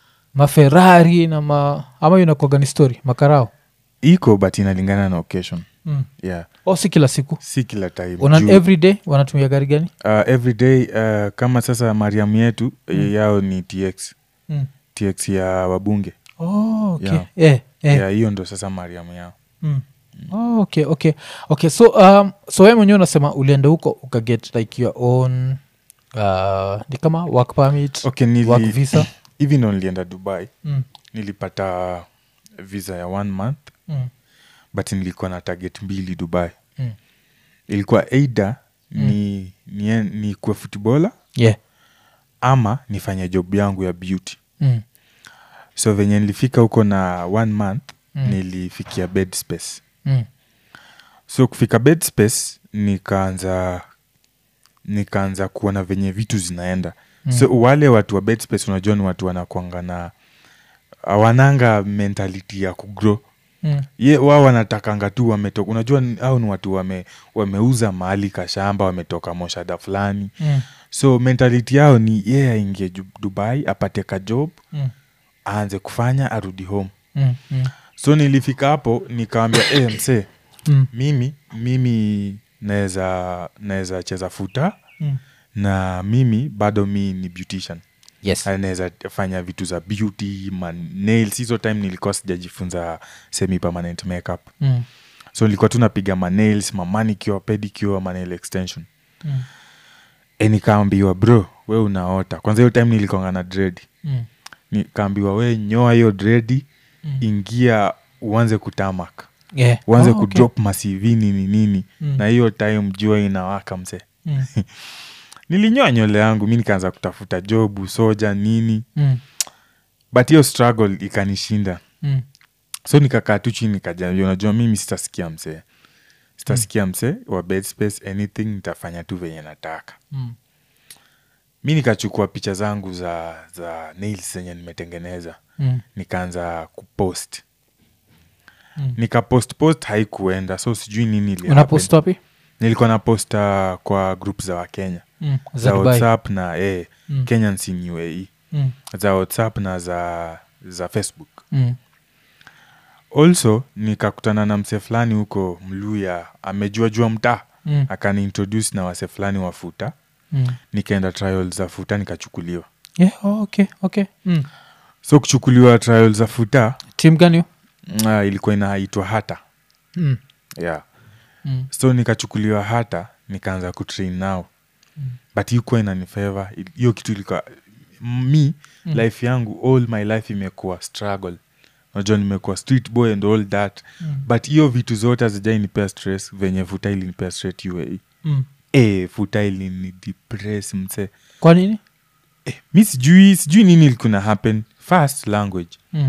maferari na ma ama inakwaga ni story makarao iko but inalingana na occasion mm. yeah o si kila siku si kila time Una, Juu, every day wanatumia gari gani uh, every day uh, kama sasa mariam yetu Mm. yao ni tx mm. tx ya wabunge oh, okay. Yeah. eh, eh. yeah hiyo ndo sasa mariam yao Mm. Oh, okay okay okay so um, so we mwenyewe unasema ulienda huko ukaget like your own uh, ni kama work permit okay work nili, visa hivi ndo nilienda dubai mm. nilipata visa ya one month Mm. but nilikuwa na target mbili dubai Mm. ilikuwa eida ni, ni, ni kuwa futbola yeah ama nifanye job yangu ya beauty mm. so venye nilifika huko na one month Mm. nilifikia bed space Mm. so kufika bed space nikaanza nikaanza kuona venye vitu zinaenda Mm. so wale watu wa bed space unajua ni watu wanakwanga na awananga mentality ya kugrow Mm. ye wao wanatakanga tu wametoka unajua ni- hao ni watu wame, wameuza mahali kashamba wametoka moshada fulani Mm. so mentality yao ni yeye aingie Ju- dubai apate ka job Mm. aanze kufanya arudi home Mm. Mm. so nilifika hapo nikawambia e, msee Mm. mimi mimi naweza naweza cheza futa Mm. na mimi bado mi ni beautician yes Ah, naweza fanya vitu za beauty man nails hizo time nilikuwa sijajifunza semi permanent makeup mm. so nilikuwa tu napiga manails mamanicure pedicure manail extension Mm. e nikaambiwa bro we unaota kwanza hiyo time nilikonga na dredi Mm. nikaambiwa we nyoa hiyo dredi Mm. ingia uanze kutamak yeah uanze Oh, okay. kudrop masivi nini nini Mm. na hiyo time jua inawaka mse Mm. nilinyoa nywele yangu mi nikaanza kutafuta jobu soja nini Mm. but hiyo struggle ikanishinda Mm. so nikakaa tu chini nikajambia unajua mimi sitasikia msee sitasikia msee wa bed space anything nitafanya tu venye nataka Mm. mi nikachukua picha zangu za za nails zenye nimetengeneza Mm. nikaanza kupost Mm. nikapost post haikuenda so sijui nini ili unapost happen. wapi nilikuwa na posta kwa group za wakenya mm. za za Dubai. whatsapp na eh, Mm. kenyans in uae Mm. za whatsapp na za za facebook Mm. also nikakutana na mse fulani huko mluya amejua jua mtaa Mm. akaniintroduce na wase fulani wa futa Mm. nikaenda trial za futa nikachukuliwa yeah oh, okay okay mm. so kuchukuliwa trial za futa tim gani hiyo? uh, ilikuwa inaitwa hata mm. yeah Mm. so nikachukuliwa hata nikaanza kutrain nao Mm. but ikuwa inanifeva hiyo kitu ilikuwa mi Mm. life yangu all my life imekuwa struggle najua nimekuwa street boy and all that Mm. but hiyo vitu zote hazijainipea stress venye futa ilinipea straight uae Mm. e, futa ilini depress mse kwa nini e, mi sijui sijui nini ilikuna happen first language mm.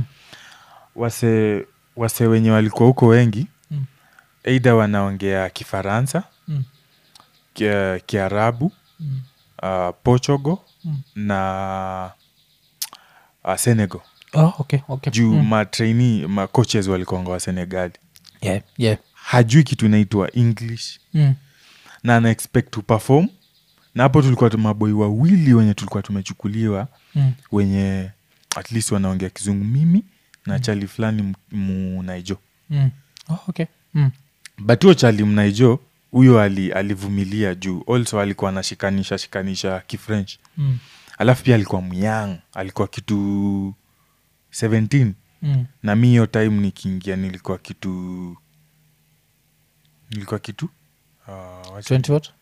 wase wase wenye walikuwa huko wengi Mm. eidha wanaongea kifaransa Mm. kia- kiarabu Mm. uh, portugal Mm. na uh, senegal Oh, okay, okay. juu Mm. matraini macoaches walikuanga wa senegali Yeah, yeah. hajui kitu inaitwa english Mm. na ana expect to perform na hapo tulikuwa tu maboi wawili wenye tulikuwa tumechukuliwa Mm. wenye at least wanaongea kizungu mimi na chali fulani m- munaijo Mm. Oh, okay. Mm. but huyo chali mnaijo huyo ali, alivumilia juu also alikuwa anashikanisha shikanisha kifrench Mm. alafu pia alikuwa myang alikuwa kitu 17 Mm. na mi hiyo time nikiingia nilikuwa kitu nilikuwa kitu uh, wacha- 20 what?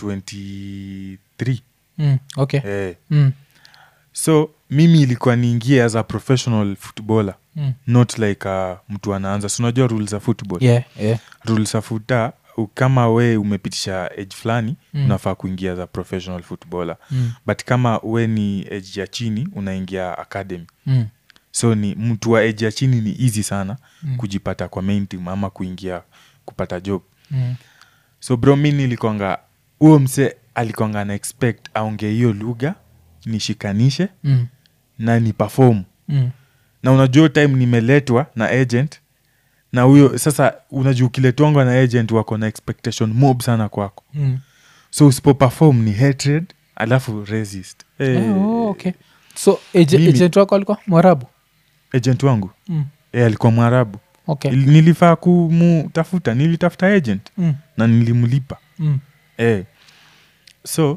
23 Mm. Okay. eh. Mm. so mimi ilikuwa niingie as a professional footballer Mm. not like uh, mtu anaanza si unajua rules za football Yeah, yeah. rules za futa u- kama we umepitisha age fulani Mm. unafaa kuingia as a professional footballer Mm. but kama we ni age ya chini unaingia academy Mm. so ni mtu wa age ya chini ni easy sana Mm. kujipata kwa main team ama kuingia kupata job Mm. so bro mi nilikwanga huo mse alikwanga na expect aongee hiyo lugha nishikanishe Mm. na ni perform Mm. na unajua hiyo time nimeletwa na agent na huyo sasa unajua ukiletwangwa na agent wako na expectation mob sana kwako Mm. so usipo perform ni hatred alafu resist eh, Eh, oh, okay so age- mimi- agent wako alikuwa mwarabu agent wangu mm. eh, alikuwa mwarabu okay Il- nilifaa kumtafuta nilitafuta agent mm. na nilimlipa Mm. eh. so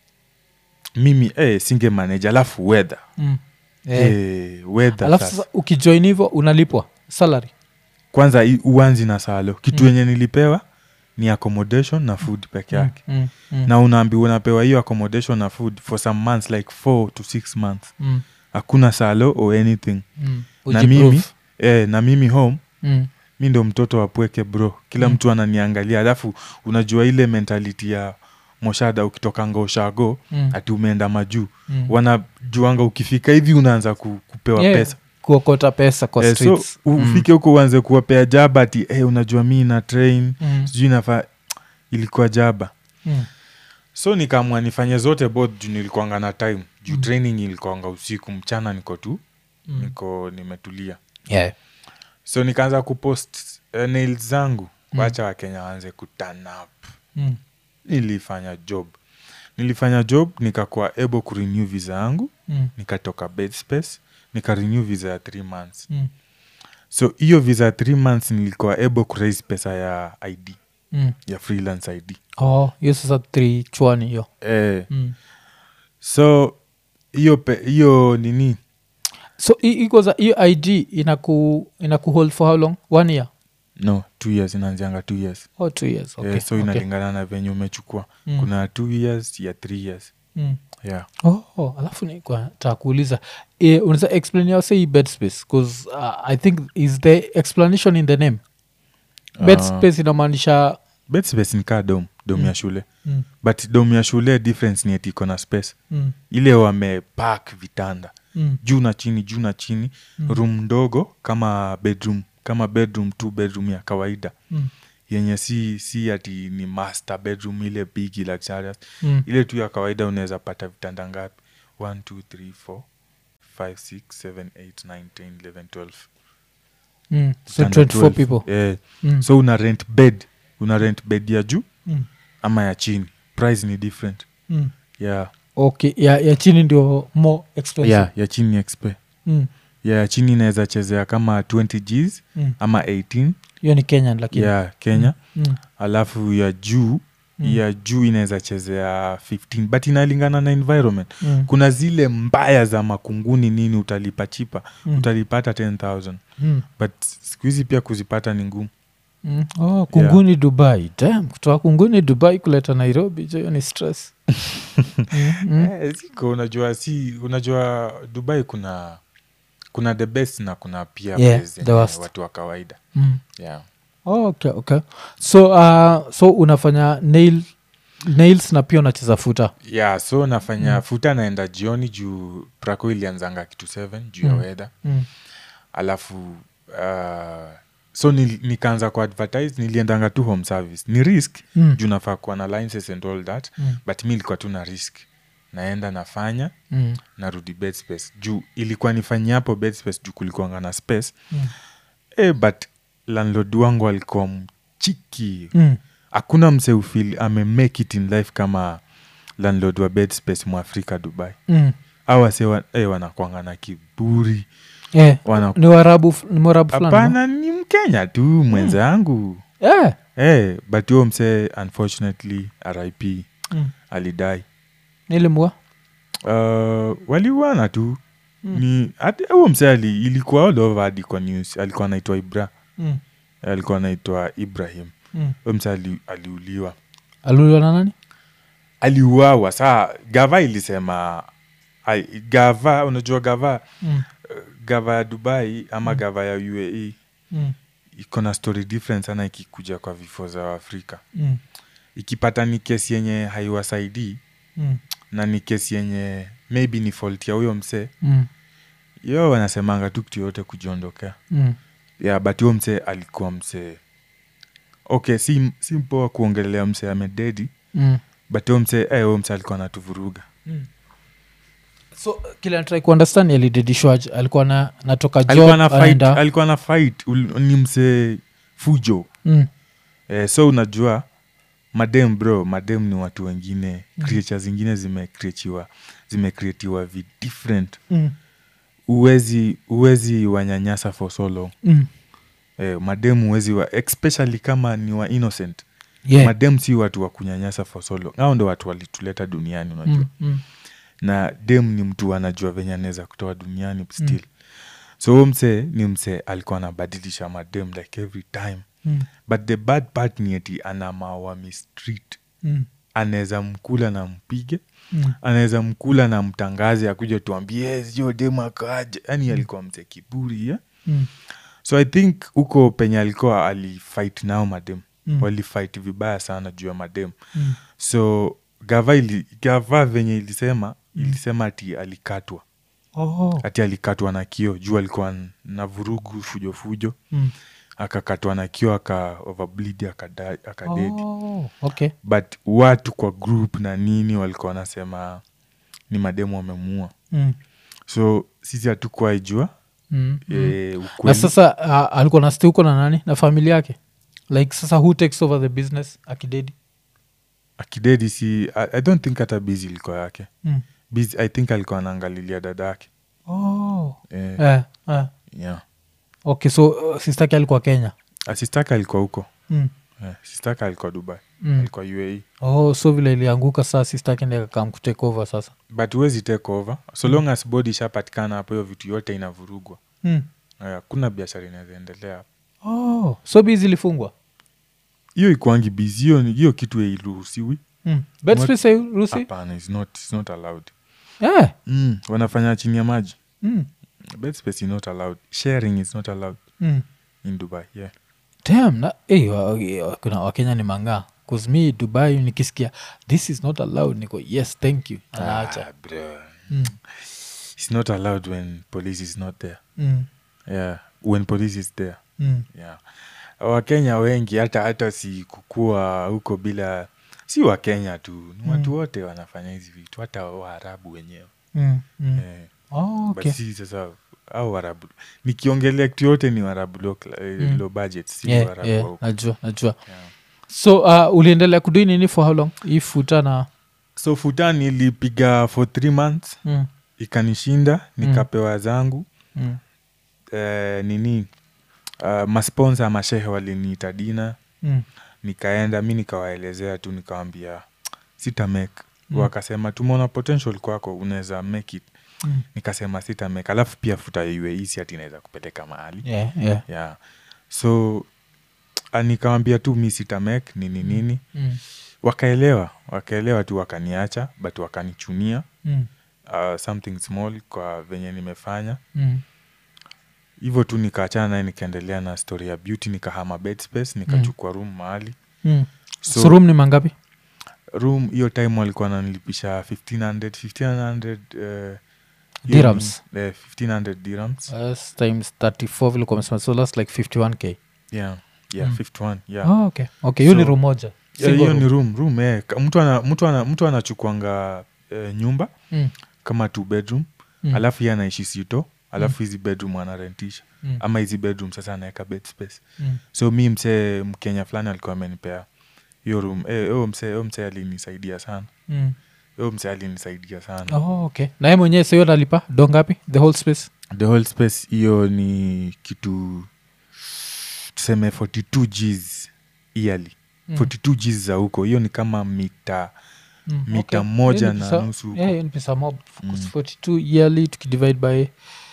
mimi eh, singe manage alafu weather Mm. Eh. eh, weather alafu sasa. sasa ukijoin hivyo unalipwa salary kwanza i- uanzi na salo kitu Mm. yenye nilipewa ni accommodation na food peke yake mm. Mm. na unaambiwa unapewa hiyo accommodation na food for some months like four to six months Mm. hakuna salo or anything Mm. na Ujiprove. mimi eh, na mimi home Mm. mi ndo mtoto wapweke bro kila Mm. mtu ananiangalia alafu unajua ile mentality ya moshada ukitokanga ushago Mm. ati umeenda majuu Mm. wanajuanga ukifika hivi unaanza ku, kupewa Yeah, pesa kuokota pesa kwa Eh, so streets. ufike huko uanze kuwapea jaba ati hey, unajua mi na train Mm. sijui nafaa ilikuwa jaba Mm. so nikaamua nifanye zote both juu nilikuanga na time juu Mm. training ilikuanga usiku mchana niko tu Mm. niko nimetulia Yeah. so nikaanza kupost uh, nails zangu Mm. wacha wakenya waanze kuturn up Mm. nilifanya job nilifanya job nikakuwa able kurenew visa yangu Mm. nikatoka bed space nikarenew visa ya three months Mm. so hiyo visa ya three months nilikuwa able kuraise pesa ya id Mm. ya freelance id oh hiyo sasa three chwani hiyo eh, mm. so hiyo pe- hiyo nini so i- iko za hiyo id inaku inaku hold for how long one year no two years inaanzianga two years oh two years okay. eh, so okay. inalingana na venye umechukua Mm. kuna two years ya three years Mm. yeah Oh, oh, alafu nitaka kuuliza eh, unaweza explain yao hii bed space bcause uh, i think is the explanation in the name bed Ah. space inamaanisha bed space ni kaa dom dom Mm. ya shule mm, but dom ya shule difference ni eti iko na space mm, ile wamepak vitanda mm, juu na chini juu na chini Mm. room ndogo kama bedroom kama bedroom tu bedroom ya kawaida mm, yenye si si ati ni master bedroom ile big luxurious mm, ile tu ya kawaida unaweza pata vitanda ngapi 1 2 3 4 5 6 7 8 9 10 11 12 mm. so Vitanda 24 12. people eh, mm, so una rent bed una rent bed ya juu mm, ama ya chini price ni different mm. yeah. okay ya, ya chini ndio more expensive yeah, ya chini expe mm, ya ya chini inaweza chezea kama 20 gs mm. ama 18 hiyo ni kenyan lakini ya kenya mm, alafu ya juu Mm. ya juu inaweza chezea 15 but inalingana na environment mm, kuna zile mbaya za makunguni nini utalipa chipa mm, utalipata 10000 mm, but siku hizi pia kuzipata ni ngumu mm. oh, kunguni dubai Damn, kutoka kunguni dubai kuleta nairobi jo hiyo ni stress mm, mm. Eh, ziko unajua si unajua dubai kuna kuna the best na kuna pia Yeah, place the zenye worst. watu wa kawaida Mm. yeah. Oh, okay, okay. so uh, so unafanya nail nails na pia unacheza futa yeah so nafanya Mm. futa naenda jioni juu prako ilianzanga kitu 7 juu ya Mm. weda mm. alafu uh, so nil, nikaanza ku advertise niliendanga tu home service ni risk Mm. juu nafaa kuwa na licenses and all that Mm. but mi ilikuwa tu na risk naenda nafanya Mm. narudi bed space juu ilikuwa nifanyia hapo bed space juu kulikuanga na space Mm. e, but landlord wangu alikuwa mchiki Mm. hakuna mse ufil ame make it in life kama landlord wa bed space mwafrika dubai Mm. au wase wa, eh, wanakwanga na kiburi Eh, wana ni warabu f- ni mwarabu fulani no? hapana ni mkenya tu mwenzangu Eh. eh, but huyo mse unfortunately rip Mm. alidai nilimwa uh, waliuana tu Mm. ni hata huo mse ali, ilikuwa all over hadi kwa news alikuwa anaitwa ibra mm. alikuwa anaitwa ibrahim mm. huyo mse ali, aliuliwa aliuliwa na nani aliuawa saa gava ilisema ai, gava unajua gava mm. gava ya dubai ama Mm. gava ya uae Mm. iko na story different sana ikikuja kwa vifo za waafrika Mm. ikipata ni kesi yenye haiwasaidii Mm. na ni kesi yenye maybe ni fault ya huyo msee Mm. yo wanasemanga tu kitu yote kujiondokea Mm. yeah, but huyo msee alikuwa msee okay si, si mpoa kuongelea msee amededi Mm. but huyo msee eh, huyo msee alikuwa anatuvuruga Mm. so kile natrai kuundestand alidedishwaje alikuwa na natoka job alikuwa na fight, anaenda- alikuwa na fight ul- ni msee fujo Mm. eh, so unajua madem bro madem ni watu wengine mm. creature zingine zimecreatiwa zimecreatiwa vi different Mm. uwezi uwezi wanyanyasa for so long Mm. eh, madem uwezi wa especially kama ni wa innocent Yeah. madem si watu wa kunyanyasa for so long ao ndo watu walituleta duniani unajua Mm. Mm. na dem ni mtu anajua venye anaweza kutoa duniani still mm. so huyo msee ni msee alikuwa anabadilisha madem like every time Mm. but the bad part ni eti anamawa mistreat Mm. anaweza mkula na mpige Mm. anaweza mkula na mtangaze akuja tuambie sio dem akaje yani alikuwa mzee kiburi yeah? Mm. so i think huko penye alikuwa alifight nao madem Mm. walifight vibaya sana juu ya madem Mm. so gava ili, gava venye ilisema ilisema ati alikatwa Oh. ati alikatwa na kio juu alikuwa n- na vurugu fujo fujo Mm. akakatwa na kio aka overbleed akada- akadedi Oh. Okay. but watu kwa group na nini walikuwa wanasema ni mademu wamemuua Mm. so sisi hatukuwa ijua Mm. e, na ukweli sasa uh, alikuwa na stay huko na nani na familia yake like sasa who takes over the business akidedi akidedi si I, i don't think hata bizi ilikuwa yake mm. Busy, i think alikuwa anaangalilia dada yake oh. e, eh, eh. yeah. okay so uh, sistake alikuwa kenya asistaka alikuwa huko mm. yeah. sistaka alikuwa dubai Mm. alikuwa uae oh so vile ilianguka saa sistake ndi akakam kutake over sasa but huwezi take over so long as body ishapatikana hapo hiyo vitu yote inavurugwa mm. hakuna biashara inaweza endelea hapo oh. so bizi ilifungwa hiyo ikuangi bizi hiyo ni- hiyo kitu iruhusiwi mm. bedspace hairuhusi hapana it's not, it's not allowed yeah. mm. wanafanya chini ya maji mm. bed space is not allowed sharing is not allowed mm. in dubai yeah Damn, na hey, wa, wa- kuna wakenya ni mangaa kuzmi dubai nikisikia this is not allowed niko yes thank you anaacha Ah, bro. mm. it's not allowed when police is not there mm. yeah when police is there mm. yeah wakenya wengi hata hata si kukua huko bila si wakenya tu ni watu wote wanafanya hizi vitu hata waarabu wenyewe mm. mm. eh, oh, but okay. si sasa au warabu nikiongelea kitu yote ni warabu low, cla- eh, Mm. low budget si yeah, warabu wa yeah, huko. najua najua Yeah. so uh, uliendelea kudui nini for how long hii futa na so futa nilipiga for three months mm. ikanishinda nikapewa zangu Mm. eh, nini uh, masponsa mashehe waliniita dina Mm. nikaenda mi nikawaelezea tu nikawambia sita make Mm. wakasema tumeona potential kwako unaweza make it Mm. nikasema sita make alafu pia futa iwe isi ati inaweza kupeleka mahali Yeah, yeah. yeah. so ah, nikawambia tu mi sita make nini nini Mm. wakaelewa wakaelewa tu wakaniacha but wakanichunia Mm. uh, something small kwa venye nimefanya Mm. hivyo tu nikaachana naye nikaendelea na story ya beauty nikahama bed space nikachukua room mahali Mm. So- so room ni mangapi room hiyo time walikuwa nanilipisha 1500 1500 uh, hiyo Dirhams. ni- eh, 1500 dirhams That's times 34 vile kwa mesema so that's like 51k yeah yeah Mm. 51 yeah oh, okay okay hiyo ni So- room moja Yeah, Single hiyo ni room. room room eh. Ka- mtu ana, mtu ana, mtu anachukuanga eh, nyumba Mm. kama two bedroom Mm. alafu ye anaishi sito alafu hizi bedroom anarentisha Mm. ama hizi bedroom sasa anaweka bed space Mm. so mi msee mkenya fulani alikuwa amenipea hiyo room eh, huyo msee huyo msee alinisaidia sana Mm. huyo msee alinisaidia sana oh, okay naye mwenyewe sahiyo nalipa do ngapi the whole space the whole space hiyo ni kitu tuseme 42 gs yearly Mm. 42 gs za huko hiyo ni kama mita Mm, mita okay. moja Hiyo ni na pesa- nusu huko. yeah, hiyo ni pesa mob Mm. 42 yearly tukidivide by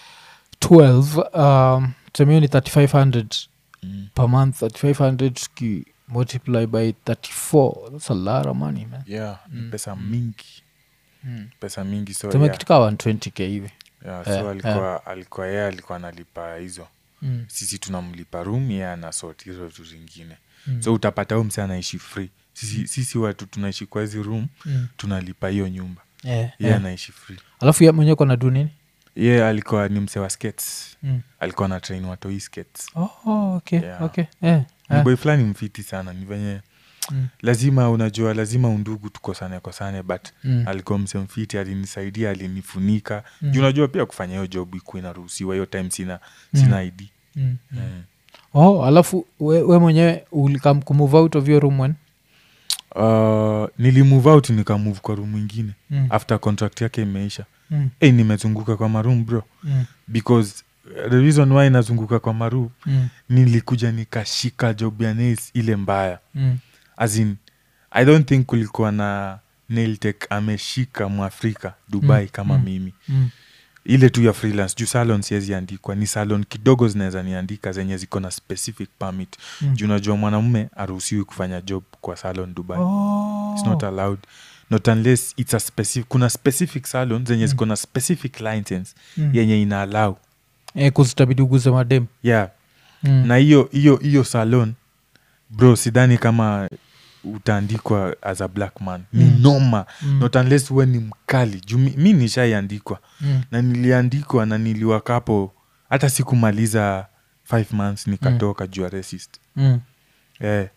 12 um, tuseme hiyo ni 3500 mm. per month 3500 tuki multiply by 34 that's a lot of money man yeah ni Mm. pesa Mm. mingi mm. pesa mingi so tuseme yeah, kitu kaa 120k hivi yeah, Yeah, so alikuwa alikuwa yeye alikuwa analipa hizo mm. sisi tunamlipa room yeye anasort hizo vitu zingine Mm. so utapata huyo msee anaishi free sisi, sisi watu tunaishi kwa hizi room mm. tunalipa hiyo nyumba yeah, yeye yeah. anaishi free alafu ye mwenyewe kona du nini ye alikuwa ni msee wa skates mm. alikuwa na train watoi skates oh, okay, Yeah. okay. Yeah, ni yeah. boy fulani mfiti sana ni venye Mm. lazima unajua lazima undugu tukosane kosane but Mm. alikuwa mse mfiti alinisaidia alinifunika Mm. juu unajua pia kufanya hiyo job ikuwa inaruhusiwa hiyo time sina Mm. sina id Mm. Mm. mm. oh alafu we, we mwenyewe ulikam kumove out of your room when uh, nilimove out nikamove kwa room ingine Mm. after contract yake imeisha Mm. hey, nimezunguka kwa maroom bro Mm. because uh, the reason why nazunguka kwa maroom Mm. nilikuja nikashika job ya nails ile mbaya Mm. as in i don't think kulikuwa na nailtek ameshika mwafrika dubai Mm, kama mm. mimi Mm. ile tu ya freelance juu salon siwezi andikwa ni salon kidogo zinaweza niandika zenye ziko na specific permit Mm. juu unajua mwanamume aruhusiwi kufanya job kwa salon dubai Oh. it's not allowed not unless it's a specific kuna specific salon zenye Mm. ziko na specific license Mm. yenye ina allow Eh, kuzitabidi uguze madem yeah Mm. na hiyo hiyo hiyo salon bro sidhani kama utaandikwa as a black man ni Mm. noma Mm. not unless we ni mkali juu mi, mi nishaiandikwa Mm. na niliandikwa na niliwakapo hata sikumaliza five months nikatoka juu ya racist Mm. eh,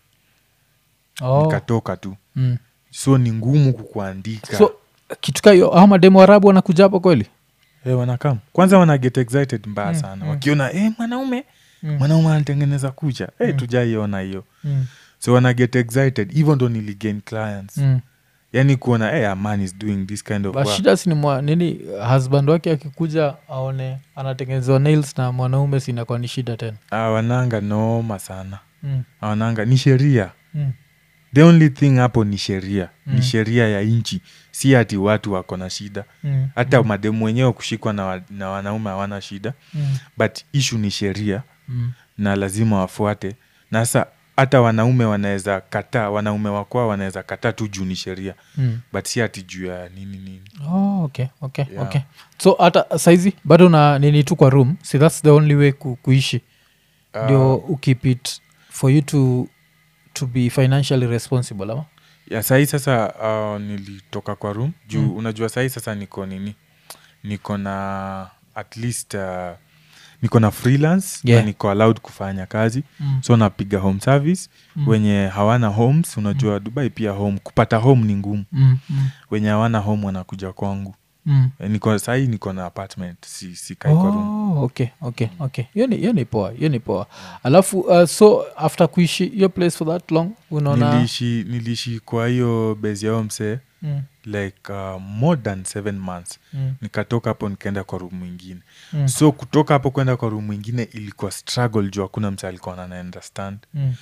Oh. nikatoka tu Mm. so ni ngumu kukuandika so kitu ka hiyo hao mademu warabu wanakuja hapo kweli eh, wanakam kwanza wana get excited mbaya Mm, sana mm. wakiona eh, mwanaume Mm. mwanaume anatengeneza kucha eh, Mm. tujaiona hiyo Mm. so wana get excited hivyo ndo niligain clients Mm. yani kuona hey, a man is doing this kind of But work. shida sini mwa nini husband wake akikuja aone anatengenezewa nails na mwanaume sinakuwa ni shida tena Ah, wananga noma sana mm. Ah, wananga ni sheria Mm. the only thing hapo ni sheria Mm. ni sheria ya nchi si ati watu wako na shida Mm. hata mademu wenyewe kushikwa na, wa, na wanaume hawana shida Mm. but ishu ni sheria Mm. na lazima wafuate na sasa hata wanaume wanaweza kataa wanaume wakwao wanaweza kataa tu juu ni sheria Mm. but si ati juu ya nini nini Oh, okay, okay, Yeah. okay. so hata saizi bado na nini tu kwa room si thats the only way ku, kuishi Ah, ndio uh, ukip it for you to to be financially responsible ama ya sahii sasa uh, nilitoka kwa room juu Mm. unajua sahii sasa niko nini niko na at least uh, niko na freelance Yeah. na niko allowed kufanya kazi mm. so napiga home service Mm. wenye hawana homes unajua dubai pia home kupata home ni ngumu Mm. Mm. wenye hawana home wanakuja kwangu Mm. Eh, niko sahii niko na apartment si, si kai kwa room Oh, okay okay okay hiyo ni hiyo ni poa hiyo ni poa alafu uh, so after kuishi hiyo place for that long unaona niliishi niliishi kwa hiyo base yao msee mm. like uh, more than seven months Mm. nikatoka hapo nikaenda kwa room mwingine Mm. so kutoka hapo kwenda kwa room mwingine ilikuwa struggle juu hakuna mse alikuwa ana understand Mm.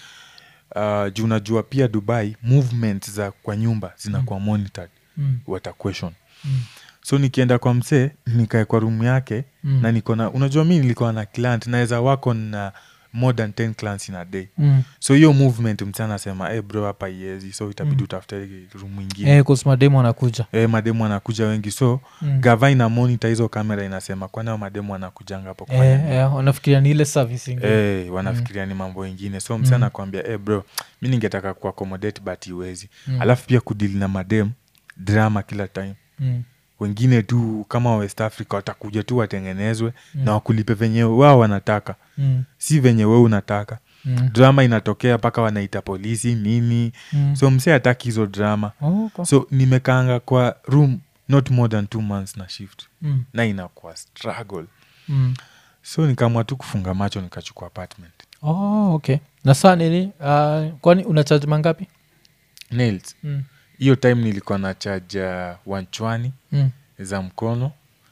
uh, juu unajua pia dubai movement za kwa nyumba zinakuwa monitored Mm. wata question Mm. so nikienda kwa msee nikae kwa room yake Mm. na niko na unajua mi nilikuwa na client naweza wako na more than 10 clients in a day Mm. so hiyo movement mse anasema hey bro hapa iezi so itabidi Mm. utafute room mwingine Eh, 'cause mademu anakuja Eh, mademu anakuja wengi so Mm. gava ina monitor hizo kamera inasema kwani hao mademu anakujanga hapo kufanya Eh, nini? eh, wanafikiria ni ile service ingine Eh, wanafikiria ni mambo ingine so mse Mm. anakwambia hey bro mi ningetaka kuaccommodate but iwezi Mm. alafu pia kudili na madem drama kila time Mm. wengine tu kama west africa watakuja tu watengenezwe Mm. na wakulipe venye wao wanataka Mm. si venye we unataka Mm. drama inatokea mpaka wanaita polisi nini Mm. so mse hataki hizo drama Oh, okay. so nimekaanga kwa room not more than two months na shift Mm. na inakuwa struggle Mm. so nikaamua tu kufunga macho nikachukua apartment Oh, okay na saa nini uh, kwani una charge mangapi nails mm. hiyo time nilikuwa na chaja wanchwani Mm. za mkono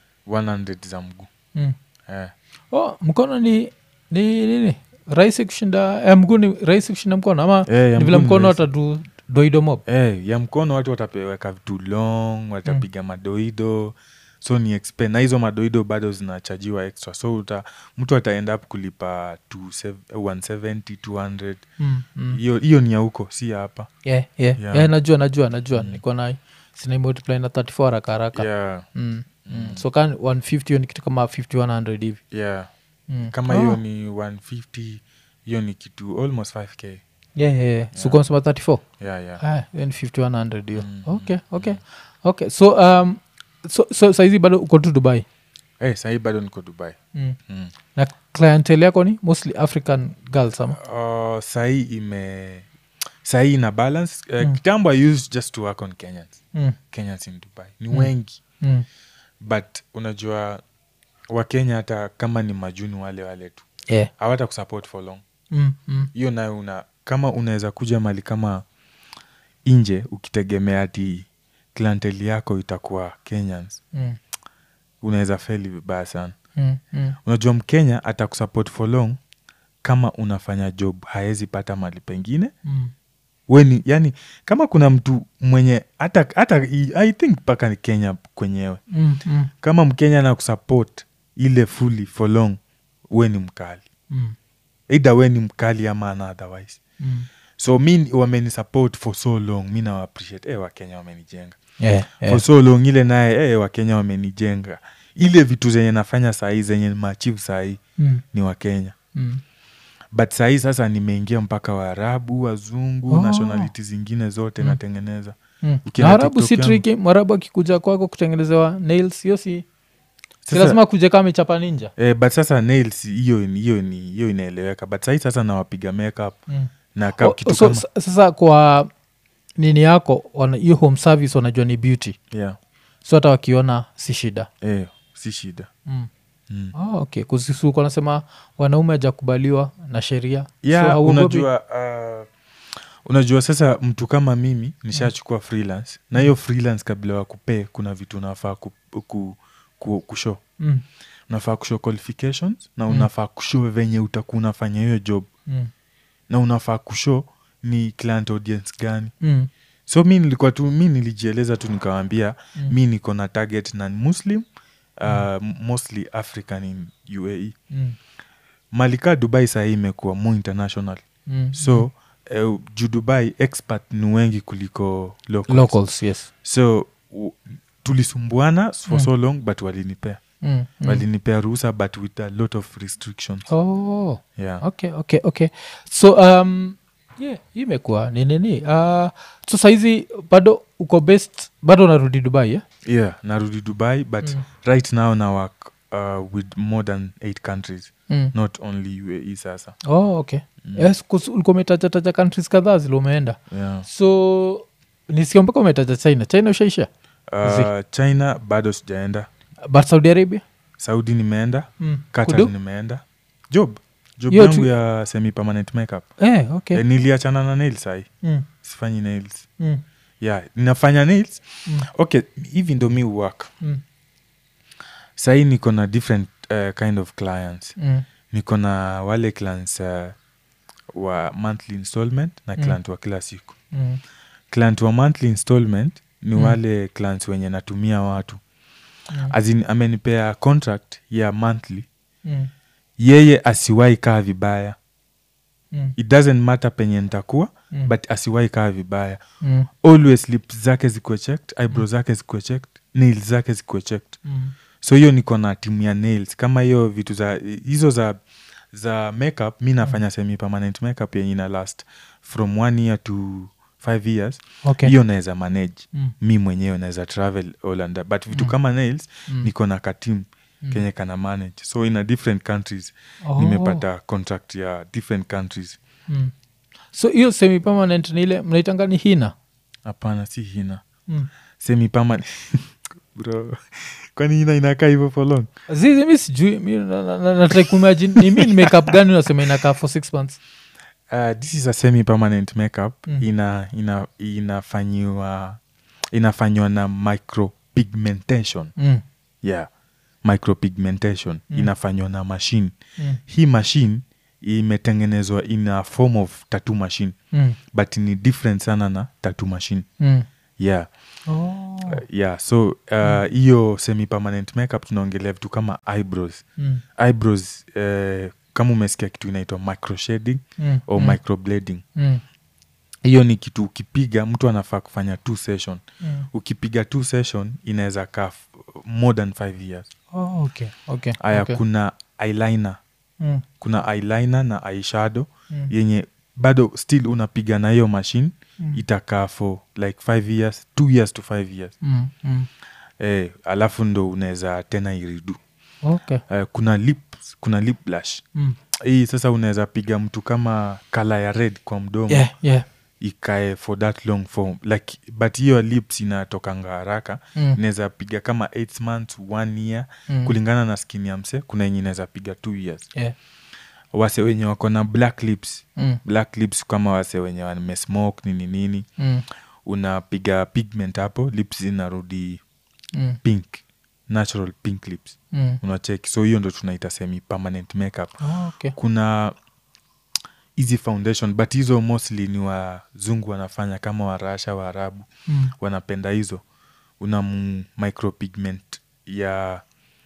100 za mguu Mm. eh. Oh, mkono ni ni nini rahisi kushinda eh, mguu ni rahisi kushinda mkono ama Eh, ya ni vile mguu ni mkono rahisi. watadu doido mob Eh, ya mkono watu watapeweka vitu long watapiga madoido so ni expen na hizo madoido bado zinachajiwa extra so uta, mtu ataenda up kulipa 270 170 200 mm. mm. hiyo hiyo ni ya huko si ya hapa yeah, yeah. Yeah. Yeah, najua najua najua Mm. niko na sinaimultiply na 34 haraka haraka yeah, mm. mm. so kan 150 hiyo ni kitu kama 5100 hivi yeah. mm. kama Oh. hiyo ni 150 hiyo ni kitu almost 5k yeah, yeah, yeah. so kwa msema 34 yeah, yeah. ah, hiyo ni 5100 hiyo Mm, okay mm, okay okay so um, so, so saizi bado uko tu dubai hey, sahii bado niko dubai mm. mm. na clientele yako ni mostly african girls ama uh, sahii ime sahii ina balance uh, Mm. kitambo i used just to work on kenyans mm. kenyans in dubai ni Mm. wengi Mm. but unajua wakenya hata kama ni majuni wale wale tu yeah. hawata kusupport for long mm. Mm. hiyo nayo una kama unaweza kuja mali kama nje ukitegemea ati clientele yako itakuwa kenyans Mm. unaweza feli vibaya sana Mm. Mm. unajua mkenya atakusupport for long kama unafanya job haezi pata mali pengine Mm. weni yani kama kuna mtu mwenye hata hata i I think mpaka ni kenya kwenyewe Mm. Mm. kama mkenya na kusupport ile fully for long we ni mkali Mm. eidha we ni mkali ama ana otherwise Mm. so mi wameni support for so long mi nawa appreciate eh, wakenya wamenijenga Yeah, yeah. for so long ile naye eh, wakenya wamenijenga ile vitu zenye nafanya sahii zenye maachivu sahii Mm. ni wakenya Mm. but sahii sasa nimeingia mpaka waarabu wazungu Oh. nationality zingine zote Mm. natengeneza Mm. Ukienda Mwarabu si TikTok yangu- triki mwarabu akikuja kwako kutengenezewa nails hiyo si si Sasa- lazima kuja kama amechapa ninja eh, but sasa nails hiyo ni- hiyo ni hiyo inaeleweka but sahii sasa nawapiga makeup mm. na ka, Oh, kitu so, kama sa- sasa kwa nini yako wana- hiyo home service wanajua ni beauty yeah, so hata wakiona si shida eh, si shida mm. mm. oh, okay kusisuku anasema wanaume hajakubaliwa na sheria yeah, so, hauogopi? unajua uh, unajua sasa mtu kama mimi nishachukua freelance na hiyo freelance kabla wa kupee kuna vitu unafaa ku, ku, ku, kushow mm. unafaa kushow qualifications na Mm. unafaa kushow venye utakuwa unafanya hiyo job Mm. na unafaa kushow ni client audience gani Mm. so mi nilikuwa tu mi nilijieleza tu nikawambia Mm. mi niko na target na muslim uh, mostly african in uae Mm. malika dubai sahii imekuwa more international Mm. so uh, juu dubai expert ni wengi kuliko locals. locals yes so u, tulisumbuana for Mm. so long but walinipea mm. Mm. walinipea ruhusa but with a lot of restrictions oh. yeah. okay okay okay so um yeah hii imekuwa ni nini uh, so saizi bado uko best bado unarudi dubai yeah? yeah narudi dubai but Mm. right now na work uh, with more than eight countries mm. not only uae sasa oh, okay Mm. yes, kus- ulikuwa umetajataja countries kadhaa zile umeenda yeah. so nisio mpaka umetaja china china ushaisha uh, china bado sijaenda but saudi arabia saudi nimeenda mm. qatar Kudu? nimeenda job job Hiyo yangu tu- ya semi permanent makeup eh, okay eh, niliachana na nails sahi mm. sifanyi nails Mm. yeah ninafanya nails Mm. okay hivi ndo mi work Mm. sahii niko na different uh, kind of clients Mm. niko na wale clients uh, wa monthly installment na Mm. client wa kila siku Mm. client wa monthly installment ni Mm. wale clients wenye natumia watu Mm. azin amenipea contract ya monthly Mm. yeye asiwai kaa vibaya Mm. it doesn't matter penye nitakuwa Mm. but asiwai kaa vibaya Mm. always lips zake zikuwe checked eyebrow zake zikuwe checked nails zake zikuwe checked Mm. so hiyo niko na timu ya nails kama hiyo vitu za hizo za za makeup mi nafanya semi permanent makeup yenye ina last from one year to five years okay hiyo naweza manage Mm. mi mwenyewe naweza travel all and that. but vitu Mm. kama nails Mm. niko na katim Mm. kenye kana manage so in a different countries Oh. nimepata contract ya different countries mm. so hiyo semi permanent ni ile mnaitanga ni hina hapana si hina mm. semi permanent bro kwani hina inakaa hivyo for long zizi mi sijui mi na- na- na- natrai kuimagine ni mi ni makeup gani unasema inakaa for six months uh, this is a semi permanent makeup Mm. ina ina inafanyiwa inafanywa na micropigmentation mm. yeah micropigmentation Mm. inafanywa na machine Mm. hii machine imetengenezwa in a form of tattoo machine Mm. but ni different sana na tattoo machine Mm. yeah Oh. uh, yeah so uh, hiyo semi permanent makeup tunaongelea vitu kama eyebrows Mm. eyebrows uh, kama umesikia kitu inaitwa microshading Mm. or Mm. microblading Mm. hiyo ni kitu ukipiga mtu anafaa kufanya two session Mm. ukipiga two session inaweza kaa f- more than five years Oh, okay. Okay. haya okay. kuna eyeliner Mm. kuna eyeliner na eyeshadow Mm. yenye bado still unapiga na hiyo machine Mm. itakaa for like five years two years to five years Mm. Mm. eh, alafu ndo unaweza tena iridu Okay. eh, kuna lip kuna lip blush Mm. hii sasa unaweza piga mtu kama kala ya red kwa mdomo Yeah, yeah. ikae for that long form like but hiyo lips inatokanga haraka Mm. inaweza piga kama eight months one year Mm. kulingana na skin ya mse kuna yenye inaweza piga two years Yeah. wase wenye wako na black lips Mm. black lips kama wase wenye wamesmoke nini nini Mm. unapiga pigment hapo lips zinarudi Mm. pink natural pink lips Mm. unacheki so hiyo ndo tunaita semi permanent makeup Ah, okay. kuna hizi foundation but hizo mostly ni wazungu wanafanya kama warasha waarabu Mm. wanapenda hizo una mu- micropigment ya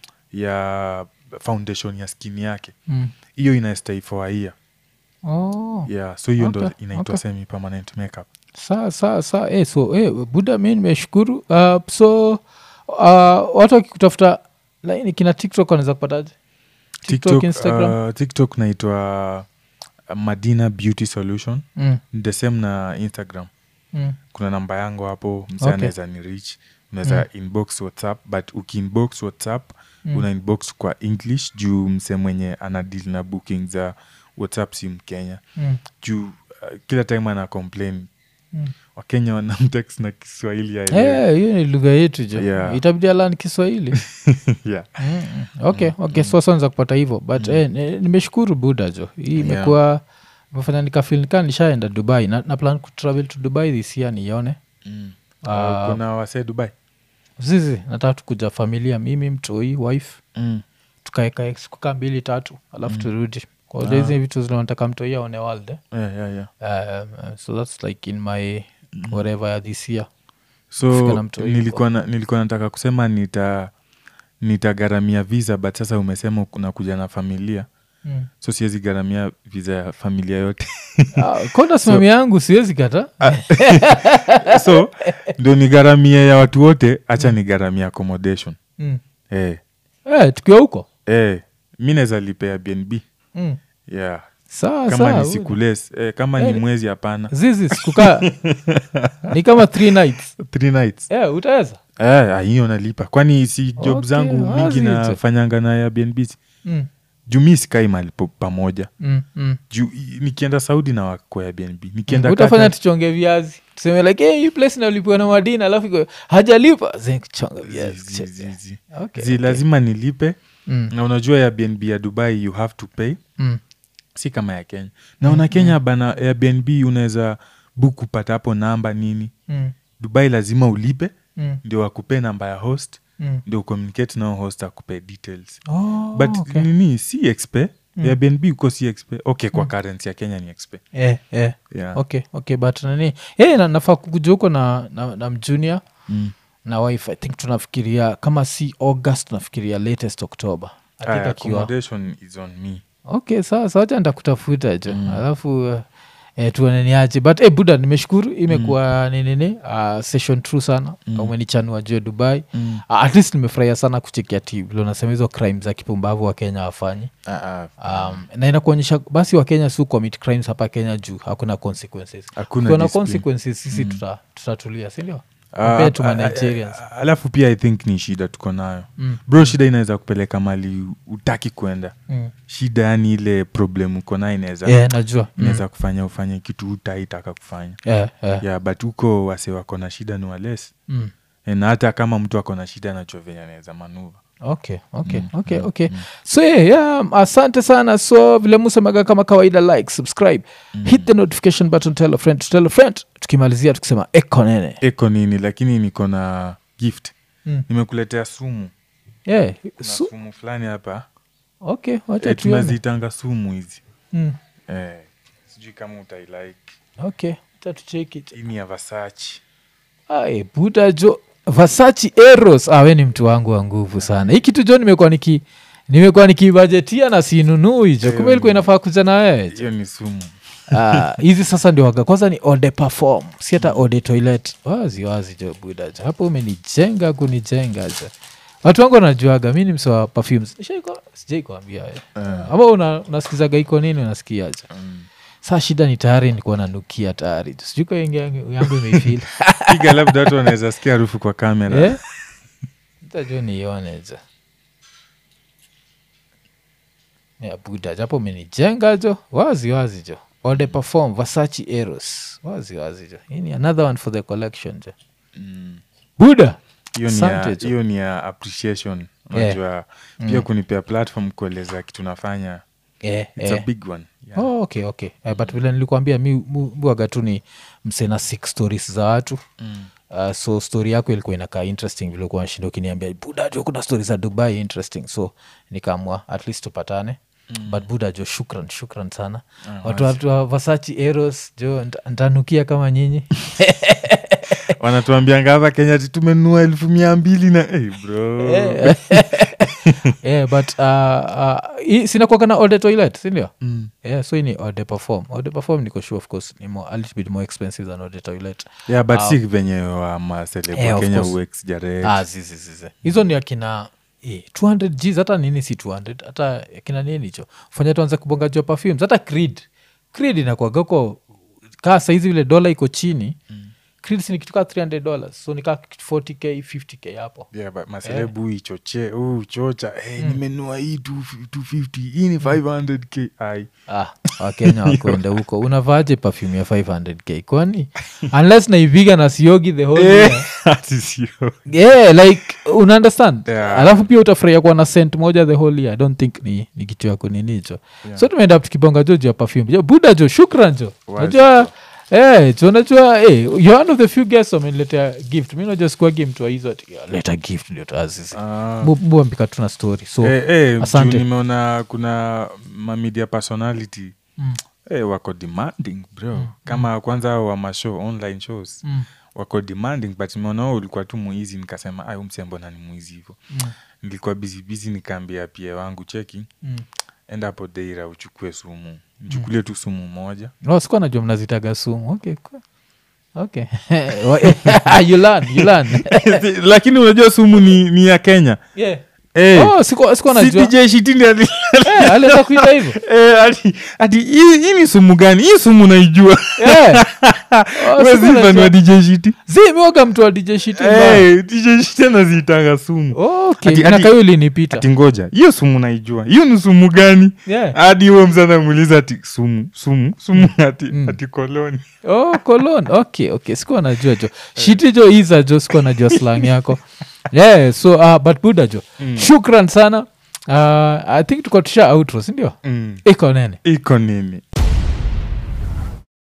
ya foundation ya skin yake Mm. hiyo ina stay for a year Oh. yeah so hiyo ndo Okay, inaitwa okay. semi permanent makeup saa saa saa eh, so eh, buda mi nimeshukuru uh, so uh, watu wakikutafuta laini kina tiktok wanaweza kupataje tiktok, instagram uh, tiktok naitwa uh, madina beauty solution mm, the same na instagram mm. kuna namba yangu hapo mse Okay. anaweza ni reach unaweza inbox whatsapp but ukiinbox whatsapp Mm. una inbox kwa english juu mse mwenye ana deal na booking za whatsapp si mkenya Mm. juu uh, kila time ana complain Mm. wakenya wanamtext na kiswahili aelewe. Eh, hiyo ni lugha yetu jo Yeah. itabidi alan kiswahili yeah. mm, mm. okay okay so sanza kupata hivyo but eh, ni- nimeshukuru buda jo hii imekuwa imefanya nikafil nikaa nishaenda dubai na, na plan kutravel to dubai this year nione mm. Ah. uh, kuna wasee dubai zizi nataka tukuja familia mimi mtoi wife mm. tukaeka siku kaa mbili tatu alafu turudi kwa hiyo hizi vitu zinataka mtoi aone world eh? yeah, yeah, yeah. um, uh, so that's like in my whatever ya this year Kufika na so mtu yuko. nilikuwa, na, nilikuwa nataka kusema nita nitagharamia visa but sasa umesema unakuja na familia mm. so siwezi gharamia visa ya familia yote ah, konda simami yangu siwezi kata so ndio ni gharamia ya watu wote hacha ni gharamia accommodation mm. eh, eh, tukiwa huko eh, mi naweza lipea bnb mm. yeah. saa kama saa ni siku less eh, kama Eh. ni mwezi hapana zizi sikukaa ni kama three nights three nights eh, utaweza eh, ah, hiyo nalipa kwani si job Okay, zangu mingi wazi hizo. nafanyanga na ya bnb mm. juu mi sikai mali po- pamoja Mm, mm. juu i- nikienda saudi na wako ya bnb nikienda utafanya Qatar- tuchonge viazi tuseme like hey, hii place nalipiwa na madina alafu iko, hajalipa Zi, kuchonga viazi zi- zi- zi. Okay, zi okay. lazima nilipe Mm, na unajua ya bnb ya dubai you have to pay mm. si kama ya kenya naona kenya bana airbnb unaweza book kupata hapo namba nini Mm, dubai lazima ulipe mm, ndio wakupee namba ya host mm. ndio communicate nao host akupe details Oh, but okay. nini si expe airbnb uko si expe okay kwa currency ya kenya ni expe Eh, eh. yeah. okay okay but nani hey, na, nafaa kukuja huko na, na, na mjunior mm. na wife i think tunafikiria kama si august tunafikiria latest october I think Aya, akiwa accommodation is on me okay sawa sawa acha nitakutafuta jo alafu uh, eh, tuoneniaje but eh, buda nimeshukuru imekuwa mm. ninini uh, session true sana mm. umenichanua juu ya dubai mm. uh, at least nimefurahia sana kuchekia tv vile unasema hizo crime za kipumbavu wa kenya wafanyi ah, ah, um, na inakuonyesha basi wakenya si commit crimes hapa kenya juu hakuna consequences Hakuna Kukiwa na discipline. consequences sisi tuta, tutatulia sindio Ah, compared to ah, manigerians ah, alafu pia i think ni shida tuko nayo Mm. bro shida inaweza kupeleka mali utaki kwenda mm. shida yani ile problem uko nayo inaweza yeah, najua mm. inaweza kufanya ufanye kitu utaitaka kufanya yeah, yeah. yeah, but huko wase wako na shida ni wales Mm. na hata kama mtu ako na shida anajua venye anaweza manuva okay okay okay okay so yeah, yeah, asante sana so vile musemaga kama kawaida like subscribe hit the notification button tell a friend to tell a friend tukimalizia tukisema eko nene eko nini lakini niko na gift Mm. nimekuletea sumu yeah. kuna so, sumu fulani hapa okay wacha e, tuone tunazitanga sumu hizi mm. eh, sijui kama utailike okay wacha tucheck it hii ni ya vasachi Ai, buda jo vasachi eros ah, we ni mtu wangu wa nguvu sana hii kitu jo nimekuwa niki nimekuwa nikibajetia na sinunui jo kumbe ilikuwa inafaa kuja na wewe jo hiyo ni sumu Ah, hizi sasa ndio waga kwanza ni ode perform si hata ode toilet wazi wazi jo buda jo hapo umenijenga kunijenga jo watu wangu wanajuaga mi ni msewa perfumes Nishaiko- sijai kuambia we Eh, ama una, unasikizaga iko nini unasikia jo mm. saa shida ni tayari nikuwa nanukia tayari jo sijui kwa yangu yangu imeifil piga labda watu wanaweza sikia harufu kwa kamera Eh? Nitajua nione jo ya buda japo umenijenga jo wazi wazi jo ode perform vasachi eros wazi wazi jo hii ni another one for the collection jo Mm. buda hiyo ni Asante ya- jo. hiyo ni ya appreciation Yeah. unajua pia kunipea platform kueleza kitu nafanya eh, it's eh. a big one yeah. oh, okay okay uh, but vile nilikuambia mi mu- mwaga tu ni msena six stories za watu mm. uh, so story yako ilikuwa inakaa interesting vile kuwa nashinda ukiniambia budajo kuna story za dubai interesting so nikaamua at least tupatane mm. but budajo shukran shukran sana Ah, watu watu wa vasachi eros jo nta- ntanukia kama nyinyi wanatuambianga hapa kenya ti tumenunua elfu mia mbili na hey, bro Eh, yeah, but uh, uh, sinakuaga na ode toilet sindio mm. yeah, so hii ni ode perform ode perform niko sure of course ni more, a little bit more expensive than ode toilet yeah but Ah. si venye wa maselebo Eh, of kenya course. uexjarate ah, zizi zizi hizo ni akina eh, 200 gs hata nini si 200 hata akina nini hicho fanya tuanze kubonga jua perfumes hata creed creed inakwagako kaa saizi vile dola iko chini mm. creed si ni kitu kaa 300 dollars so nikaa 40k 50k hapo yeah, but maselebu ichoche uh, chocha hey, nimenua hii 250 hii ni 500k ai ah, wakenya wakwenda huko unavaaje perfume ya 500k kwani unless naiviga na siogi the whole year ati sio yeah like una understand Yeah. alafu pia utafurahia kuwa na sent moja the whole year i don't think ni, ni kitu yako nini hicho Yeah. so tumeenda tukibonga jo juu ya perfume jo buda jo shukran jo Wazi najua Eh, jo najua hey, you're one of the few guests wameniletea gift mi najua sikuagi mtu wa hizo ati "Yeah, leta gift ndio tuazizi Ah. muambika tuna story so Eh, eh, asante. juu nimeona kuna mamedia personality mm, eh, wako demanding bro kama kwanza wa mashow online shows mm, wako demanding but nimeona wewe ulikuwa tu muizi nikasema ay msembona ni mwizi hivo mm, nilikuwa bizibizi nikaambia pia wangu cheki mm. enda hapo deira uchukue sumu mchukulie tu sumu moja Oh, sikuwa najua mnazitaga sumu okay cool. okay you learn, you learn. lakini unajua sumu ni, ni ya kenya yeah. Eh, oh, sikuwa sikuwa si najua DJ Shitindi ali- Eh, aliweza kuita hivyo eh, ati- ati hii hii ni sumu gani hii sumu naijua Eh. Oh, Wewe sikuwa si fan najua. wa DJ Shiti zi miwaga mtu wa dj shiti mbaya. Eh, DJ Shiti anaziitanga sumu okay Ati- na ati- kayo ilinipita ati ngoja hiyo sumu naijua hiyo ni sumu gani Yeah. hadi huo msana muuliza ati sumu sumu sumu ati, Mm. ati koloni oh colon okay okay sikuwa najua jo shiti jo iza jo sikuwa najua slang yako yeah so uh, but buda jo Mm. shukran sana uh, i think tuko tusha outro sindio mm. iko nene iko nini